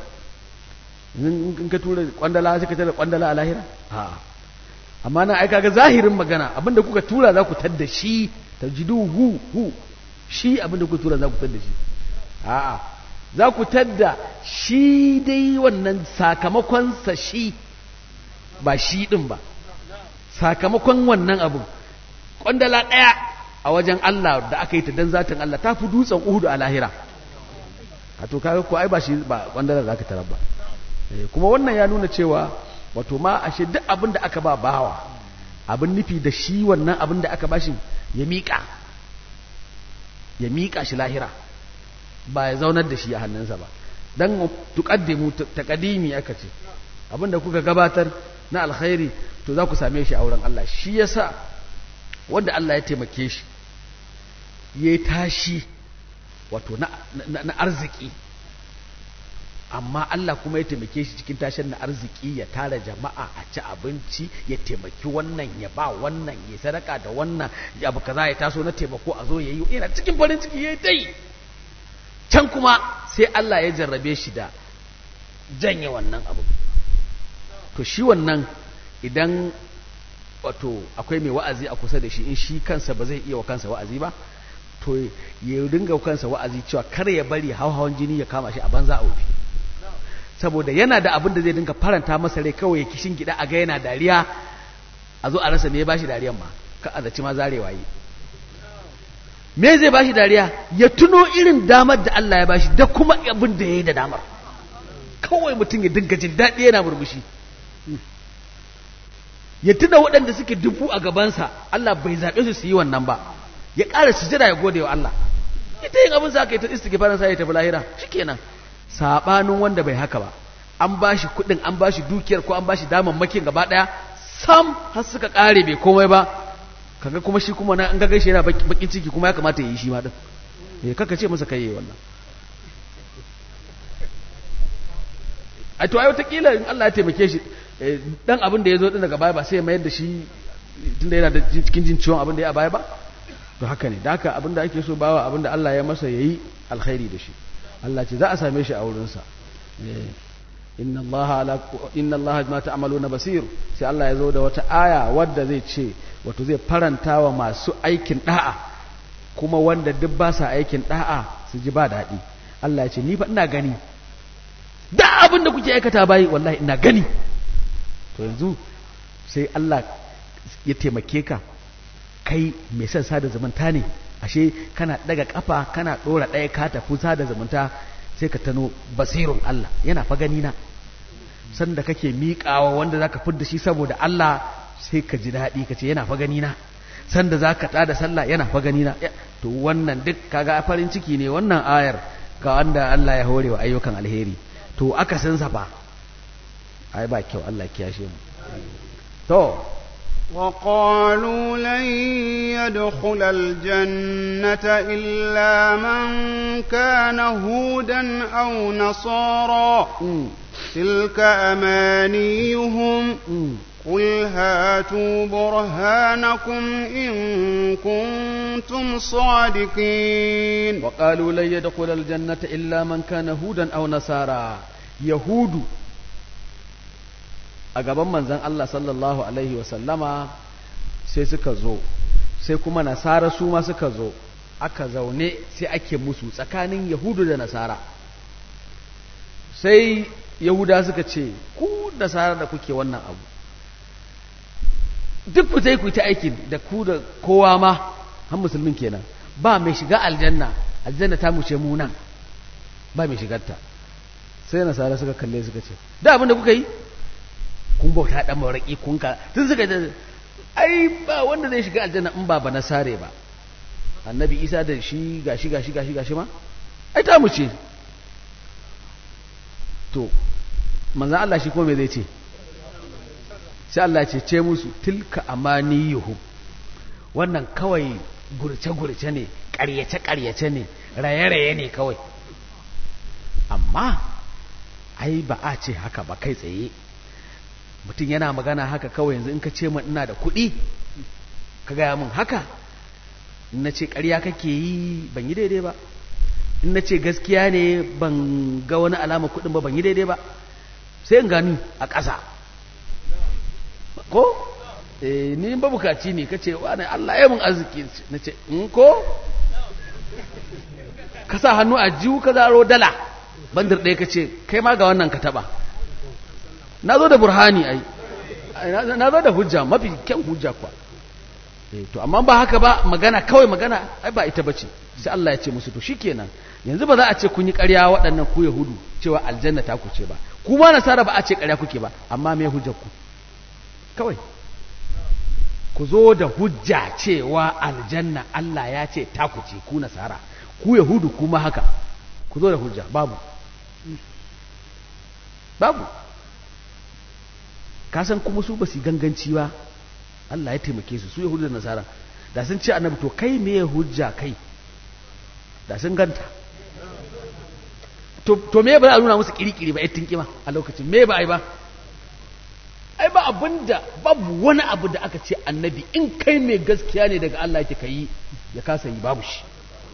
in ka tura kwandala sai ka tarar kwandala a lahira a amma na aika ga zahirin magana abin da kuka tura za ku tadda shi tajidu hu hu shi abin da kuka tura za ku tadda shi a'a za ku tadda shi dai wannan sakamakonsa shi ba shi ɗin ba sakamakon wannan abin ƙwandala ɗaya a wajen Allah da aka yi ta don zatin Allah ta fi dutsen uhudu a lahira a to kaga ko ai ba shi ba ƙwandala za ka tarar ba kuma wannan ya nuna cewa wato ma ashe duk abin da aka ba bawa abin nufi da shi wannan abin da aka bashi ya miƙa ya miƙa shi lahira ba ya zaunar da shi a hannunsa ba dan tuqaddimu taqdimi aka ce abinda kuka gabatar na alkhairi to za ku same shi a wurin Allah shi yasa wanda Allah ya taimake shi yayi tashi wato na, na, arziki amma Allah kuma ya taimake shi cikin tashin na arziki ya tara jama'a a ci abinci ya taimaki wannan ya ba wannan ya sadaka da wannan abu kaza ya taso na taimako a zo yayi yana cikin farin ciki yayi dai can kuma sai Allah ya jarrabe shi da janye wannan abu to shi wannan idan wato akwai mai wa'azi a kusa da shi in shi kansa ba zai iya wa kansa wa'azi ba to ya dinga kansa wa'azi cewa kar ya bari hawan jini ya kama shi a banza a wufi saboda yana da abin da zai dinga faranta masa rai kawai ya kishin gida a ga yana dariya a zo a rasa me ya bashi dariyan ma ka a zaci ma zarewa yi me zai bashi dariya ya tuno irin damar da Allah ya bashi da kuma abin da ya yi da damar kawai mutum ya dinga jin daɗi yana murmushi ya tuna waɗanda suke dubu a gabansa Allah bai zaɓe su su yi wannan ba ya ƙara sujada ya gode wa Allah ita yin abin sa ka yi ta istighfarin sa ya tafi lahira shikenan sabanin wanda bai haka ba an bashi kuɗin an bashi dukiyar ko an bashi damammakin gaba ɗaya sam har suka ƙare bai komai ba kaga kuma shi kuma na an ga gaishe yana bakin ciki kuma ya kamata ya yi shi ma din eh kaka ce masa kai wannan ai to ai wataƙila in Allah ya taimake shi dan abin da ya zo din daga baya ba sai ya mayar da shi tunda yana da cikin jin ciwon abin da ya a baya ba to haka ne da haka abin da ake so bawa abin da Allah ya masa yayi alkhairi da shi Allah ce za a same shi a wurinsa inna Allah ala inna Allah ma ta'maluna basir sai Allah ya zo da wata aya wadda zai ce wato zai faranta wa masu aikin da'a kuma wanda duk ba sa aikin da'a su ji ba daɗi Allah ya ce ni fa ina gani da abin da kuke aikata bayi wallahi ina gani to yanzu sai Allah ya taimake ka kai mai son sada zumunta ne ashe kana daga kafa kana dora ɗaya ka tafi sada zumunta sai ka tano basirun Allah yana fa gani na sanda kake miƙawa wanda zaka fidda shi saboda Allah sai ka ji daɗi ka ce yana fa gani na sanda zaka tada sallah yana fa gani na to wannan duk kaga farin ciki ne wannan ayar ga wanda Allah ya hore wa ayyukan alheri to aka san sa fa ai ba kyau Allah kiyashe mu to وقالوا لن يدخل الجنة إلا من كان هودا أو نصارى تلك أمانيهم قل هاتوا برهانكم إن كنتم صادقين وقالوا لن يدخل الجنة إلا من كان هودا أو نصارى يهود a gaban manzan Allah sallallahu Alaihi wasallama sai suka zo sai kuma nasara su ma suka zo aka zaune sai ake musu tsakanin yahudu da nasara sai yahuda suka ce ku nasara da kuke wannan abu duk ku ta ku ta aikin da ku da kowa ma han musulmin kenan ba mai shiga aljanna aljanna ta mu ce mu nan ba mai shigarta sai nasara suka kalle suka ce da abin da kuka yi kun bauta dan maraki kun ka tun suka ce ai ba wanda zai shiga aljanna in ba ba nasare ba annabi isa da shi gashi gashi gashi gashi ma ai ta mu ce to manzan Allah shi ko me zai ce sai Allah ce ce musu tilka amaniyuhum wannan kawai gurce-gurce ne ƙaryace-ƙaryace ne raye-raye ne kawai amma ai ba a ce haka ba kai tsaye mutum yana magana haka kawai yanzu in ka ce min ina da kuɗi ka gaya min haka in na ce ƙarya kake yi ban yi daidai ba in na ce gaskiya ne ban ga wani alama kuɗin ba ban yi daidai ba sai in gani a ƙasa ko eh ni ba bukaci ne kace wani Allah ya mun arziki nace in ko ka sa hannu a jiwu ka zaro dala bandar ɗaya kace kai ma ga wannan ka taba na zo da burhani ai na zo da hujja mafi kyan hujja kwa eh to amma ba haka ba magana kawai magana ai ba ita bace sai Allah ya ce musu to shikenan yanzu ba za a ce kun yi ƙarya waɗannan ku yahudu cewa aljanna ta ku ce ba kuma nasara ba a ce ƙarya kuke ba amma me hujjar ku kawai ku zo da hujja cewa aljanna Allah ya ce ta ku ce ku nasara ku yahudu kuma haka ku zo da hujja babu babu kasan kuma su ba su ganganci ba Allah ya taimake su su yahudu da nasara da sun ce annabi to kai me hujja kai da sun ganta to me ba a nuna musu kirikiri ba yattin kima a lokacin me ba ai ba ai ba abinda babu wani abu da aka ce annabi in kai mai gaskiya ne daga Allah yake kai ya kasa yi babu shi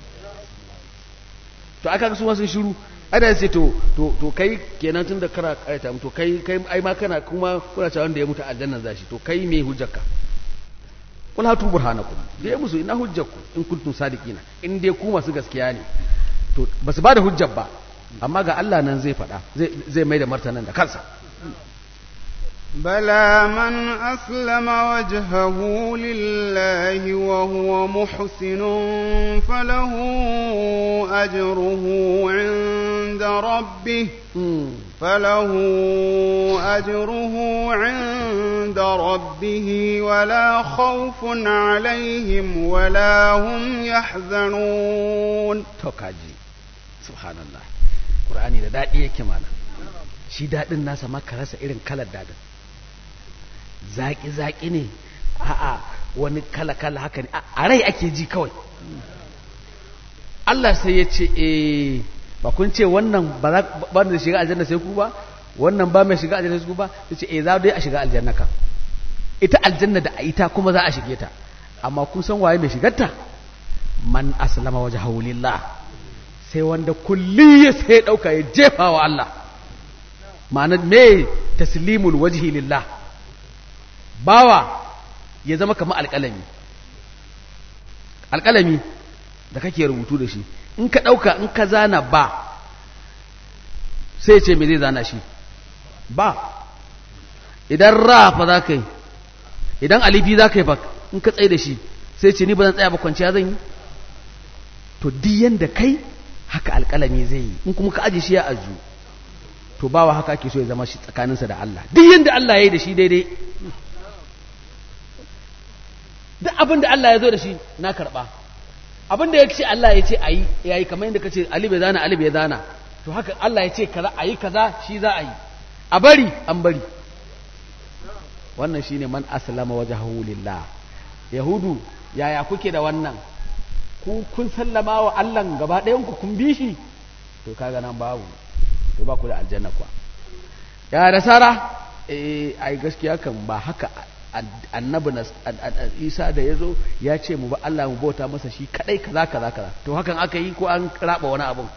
to aka su sun shiru ada sai to to to kai kenan tun da kara kaita to kai kai ai ma kana kuma kuna cewa wanda ya mutu aljannan zashi to kai me hujjarka kul hatu burhanakum da ya musu ina hujjarku in kuntum sadiqina in dai ku masu gaskiya ne to basu ba da hujjar ba amma ga Allah nan zai faɗa zai mai da martanan da kansa بلى من أسلم وجهه لله وهو محسن فله أجره عند ربه فله أجره عند ربه ولا خوف عليهم ولا هم يحزنون توكاجي سبحان الله قرآني da daɗi yake mana shi daɗin nasa maka rasa irin kalar daɗin zaƙi-zaƙi ne a'a wani kala-kala haka ne a rai ake ji kawai Allah sai ya ce eh ba kun ce wannan ba da shiga aljanna sai ku ba wannan ba mai shiga aljanna su ba sai ce eh za dai a shiga aljanna ka ita aljanna da a ita kuma za a shige ta amma kun san waye mai shigarta man aslama wajhahu lillah sai wanda kulli ya sai dauka ya jefa wa Allah ma'ana me taslimul wajhi lillah bawa ya zama kamar alƙalami alƙalami da kake rubutu da shi in ka ɗauka in ka zana ba sai ce me zai zana shi ba idan ra fa za ka yi idan alifi za ka yi ba in ka tsaye da shi sai ce ni ba zan tsaya ba kwanciya zan yi to diyan da kai haka alƙalami zai yi in kuma ka aje shi ya aju to bawa haka ake so ya zama shi tsakaninsa da Allah diyan da Allah ya yi da shi daidai duk abin da Allah ya zo da shi na karɓa abin da ya ce Allah ya ce a yi ya yi kamar yadda ka ce Ali bai zana Ali bai zana to haka Allah ya ce kaza a yi kaza shi za a yi a bari an bari wannan shi ne man aslama wajhahu lillah yahudu yaya kuke da wannan ku kun sallama wa Allah gaba ɗayan ku kun bi shi to kaga nan babu to ba ku da aljanna kuwa ya da sara eh ai gaskiya kan ba haka annabi na isa da ya zo ya ce mu ba Allah mu bauta masa shi kadai kaza kaza kaza to hakan aka yi ko an raba wani abun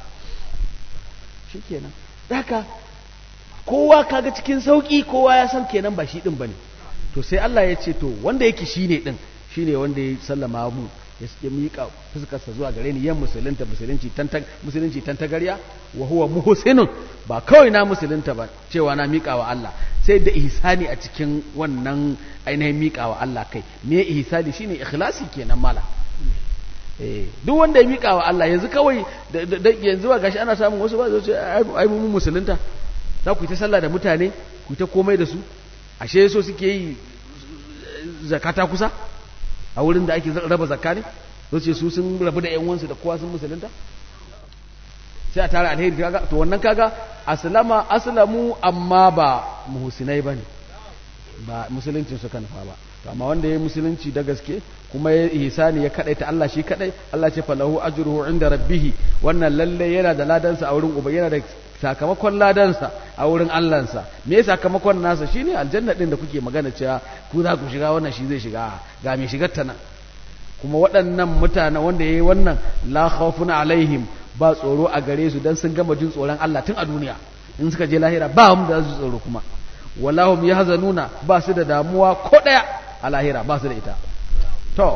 shikenan haka kowa kaga cikin sauki kowa ya san kenan ba shi din bane to sai Allah ya ce to wanda yake shine din shine wanda ya sallama mu ya miƙa fuskarsa zuwa gare ni yan musulunta musulunci tantan musulunci tantagarya wa huwa muhsinun ba kawai na musulunta ba cewa na miƙa wa Allah sai da ihsani a cikin wannan ainihin miƙa wa Allah kai me ihsani shine ikhlasi kenan mala eh duk wanda ya miƙa wa Allah yanzu kawai yanzu ba gashi ana samun wasu ba zai ce ai mu musulunta za ku yi ta sallah da mutane ku yi ta komai da su ashe so suke yi zakata kusa a wurin da ake raba zakka ne ce su sun rabu da yan wansu da kowa sun musulunta sai a tara alheri kaga to wannan kaga aslama aslamu amma ba muhsinai bane ba musulunci suka nufa ba to amma wanda yayi musulunci da gaske kuma ya ihsani ya kadai ta Allah shi kadai Allah ce falahu ajruhu inda rabbih wannan lalle yana da ladansa a wurin uba yana da sakamakon ladansa a wurin Allahnsa me ya sakamakon nasa shine aljanna din da kuke magana cewa ku za ku shiga wannan shi zai shiga ga mai shigar ta nan kuma waɗannan mutane wanda yayi wannan la khawfun alaihim ba tsoro a gare su dan sun gama jin tsoron Allah tun a duniya in suka je lahira ba mu da su tsoro kuma wallahum yahzanuna ba su da damuwa ko daya a lahira ba su da ita to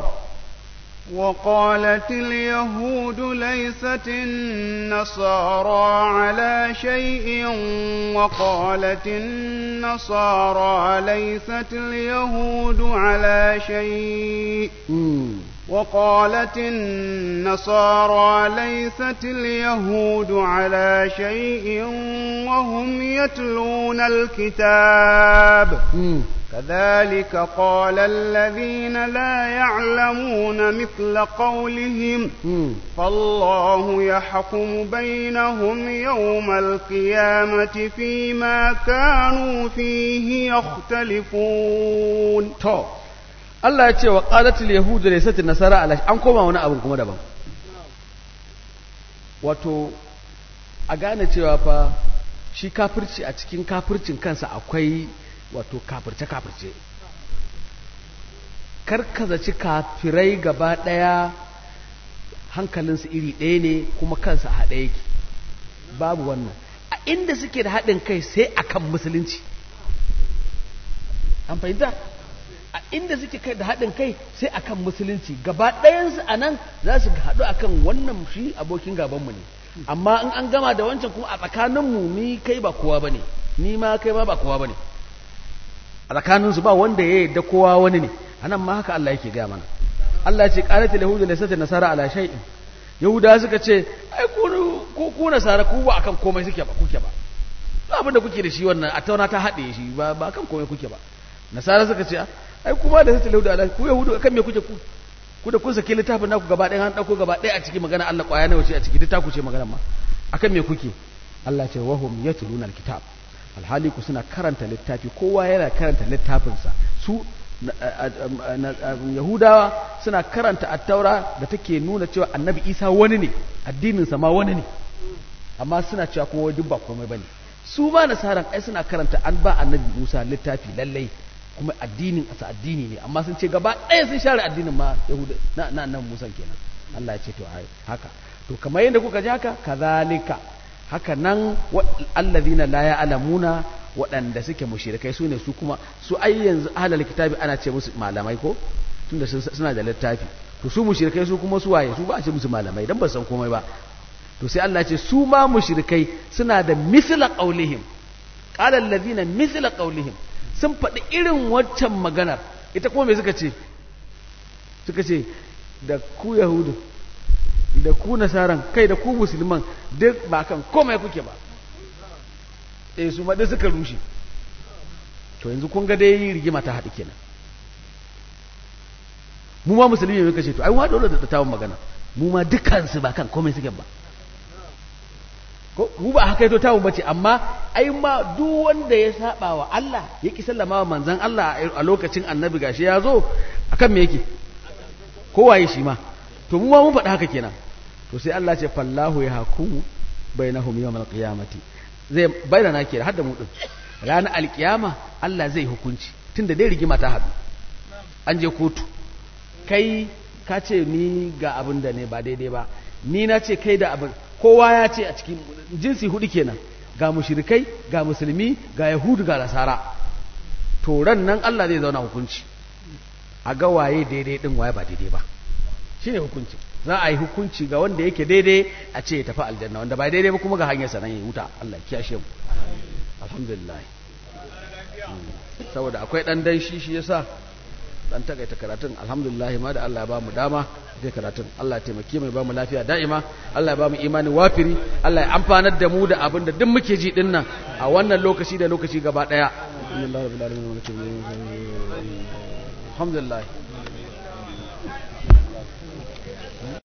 وقالت اليهود ليست النصارى على شيء وقالت النصارى ليست اليهود على شيء وقالت النصارى ليست اليهود على شيء وهم يتلون الكتاب كذلك قال الذين لا يعلمون مثل قولهم فالله يحكم بينهم يوم القيامة فيما كانوا فيه يختلفون to Allah ya ce wa qalatul yahudu laysat nasara ala an koma wani abu kuma daban wato a gane cewa fa shi kafirci a cikin kafircin kansa akwai wato kafirce-kafirce karkazaci kafirai gaba ɗaya hankalinsu iri ɗaya ne kuma kansa a haɗe yake babu wannan a inda suke da haɗin kai sai akan musulunci an fahimta a inda suke kai da haɗin kai sai akan musulunci gaba ɗayansu a nan za su haɗu akan wannan shi abokin gabanmu ne amma in an gama da wancan kuma a tsakaninmu ni kai ba kowa ba ne ni ma kai ma ba kowa ba ne a tsakaninsu ba wanda ya yadda kowa wani ne a nan ma haka Allah yake gaya mana Allah ce ƙalatul yahudu da sata nasara ala shay'in yahuda suka ce ai ku ku nasara ku ba akan komai suke ba kuke ba ba abin da kuke da shi wannan a tauna ta haɗe shi ba ba akan komai kuke ba nasara suka ce ai kuma da sata yahudu ala ku yahudu akan me kuke ku ku da kun saki littafin naku gaba ɗaya an ɗauko gaba ɗaya a cikin magana Allah ƙwaya nawa ce a ciki duk ta ku ce magana ma akan me kuke Allah ce wahum yatluna alkitab alhali ku suna karanta littafi kowa yana karanta littafinsa su yahudawa suna karanta attaura da take nuna cewa annabi isa wani ne addininsa ma wani ne amma suna cewa kuma duk ba komai bane su ma nasaran ai suna karanta an ba annabi Musa littafi lallai kuma addinin asa addini ne amma sun ce gaba ɗaya sun share addinin ma yahuda na na nan Musa kenan Allah ya ce to ai haka to kamar yadda kuka ji haka kazalika haka nan allazina la ya'lamuna waɗanda suke mushrikai su ne su kuma su ai yanzu ahlul kitabi ana ce musu malamai ko tunda suna da littafi to su mushrikai su kuma su waye su ba a ce musu malamai dan ba san komai ba to sai Allah ce su ma mushrikai suna da misla qaulihim qala allazina misla qaulihim sun faɗi irin waccan maganar ita kuma me suka ce suka ce da ku yahudu da ku nasaran kai da ku musulman duk ba kan komai kuke ba eh su ma duk suka rushe to yanzu kun ga dai rigima ta haɗu kenan mu ma musulmi ne muka ce to ai wa dole da tawon magana mu ma dukansu ba kan komai suke ba ko mu ba haka yato tawon bace amma ai ma duk wanda ya saba wa Allah ya ki sallama wa manzon Allah a lokacin annabi gashi ya zo akan me yake kowaye shi ma to mu ma mun faɗi haka kenan to sai Allah ce fallahu ya hakumu bainahum yawmal qiyamati zai bayyana ke har da mu din ranar alkiyama Allah zai hukunci tunda dai rigima ta haɗu an je kotu kai ka ce ni ga abin da ne ba daidai ba ni na ce kai da abin kowa ya ce a cikin jinsi hudu kenan ga mushrikai ga musulmi ga yahudu ga nasara to ran nan Allah zai zauna hukunci a ga waye daidai din waye ba daidai ba shine hukunci za a yi hukunci ga wanda yake daidai a ce ya tafi aljanna wanda ba daidai ba kuma ga hanyar sanan ya wuta Allah ya kiyashe mu alhamdulillah saboda akwai dan dan shi shi yasa dan takaita karatun alhamdulillah ma da Allah ya ba mu dama zai karatun Allah ya taimake mu ya ba mu lafiya da'ima Allah ya ba mu imani wafiri Allah ya amfanar da mu da abin da duk muke ji din nan a wannan lokaci da lokaci gaba daya alhamdulillah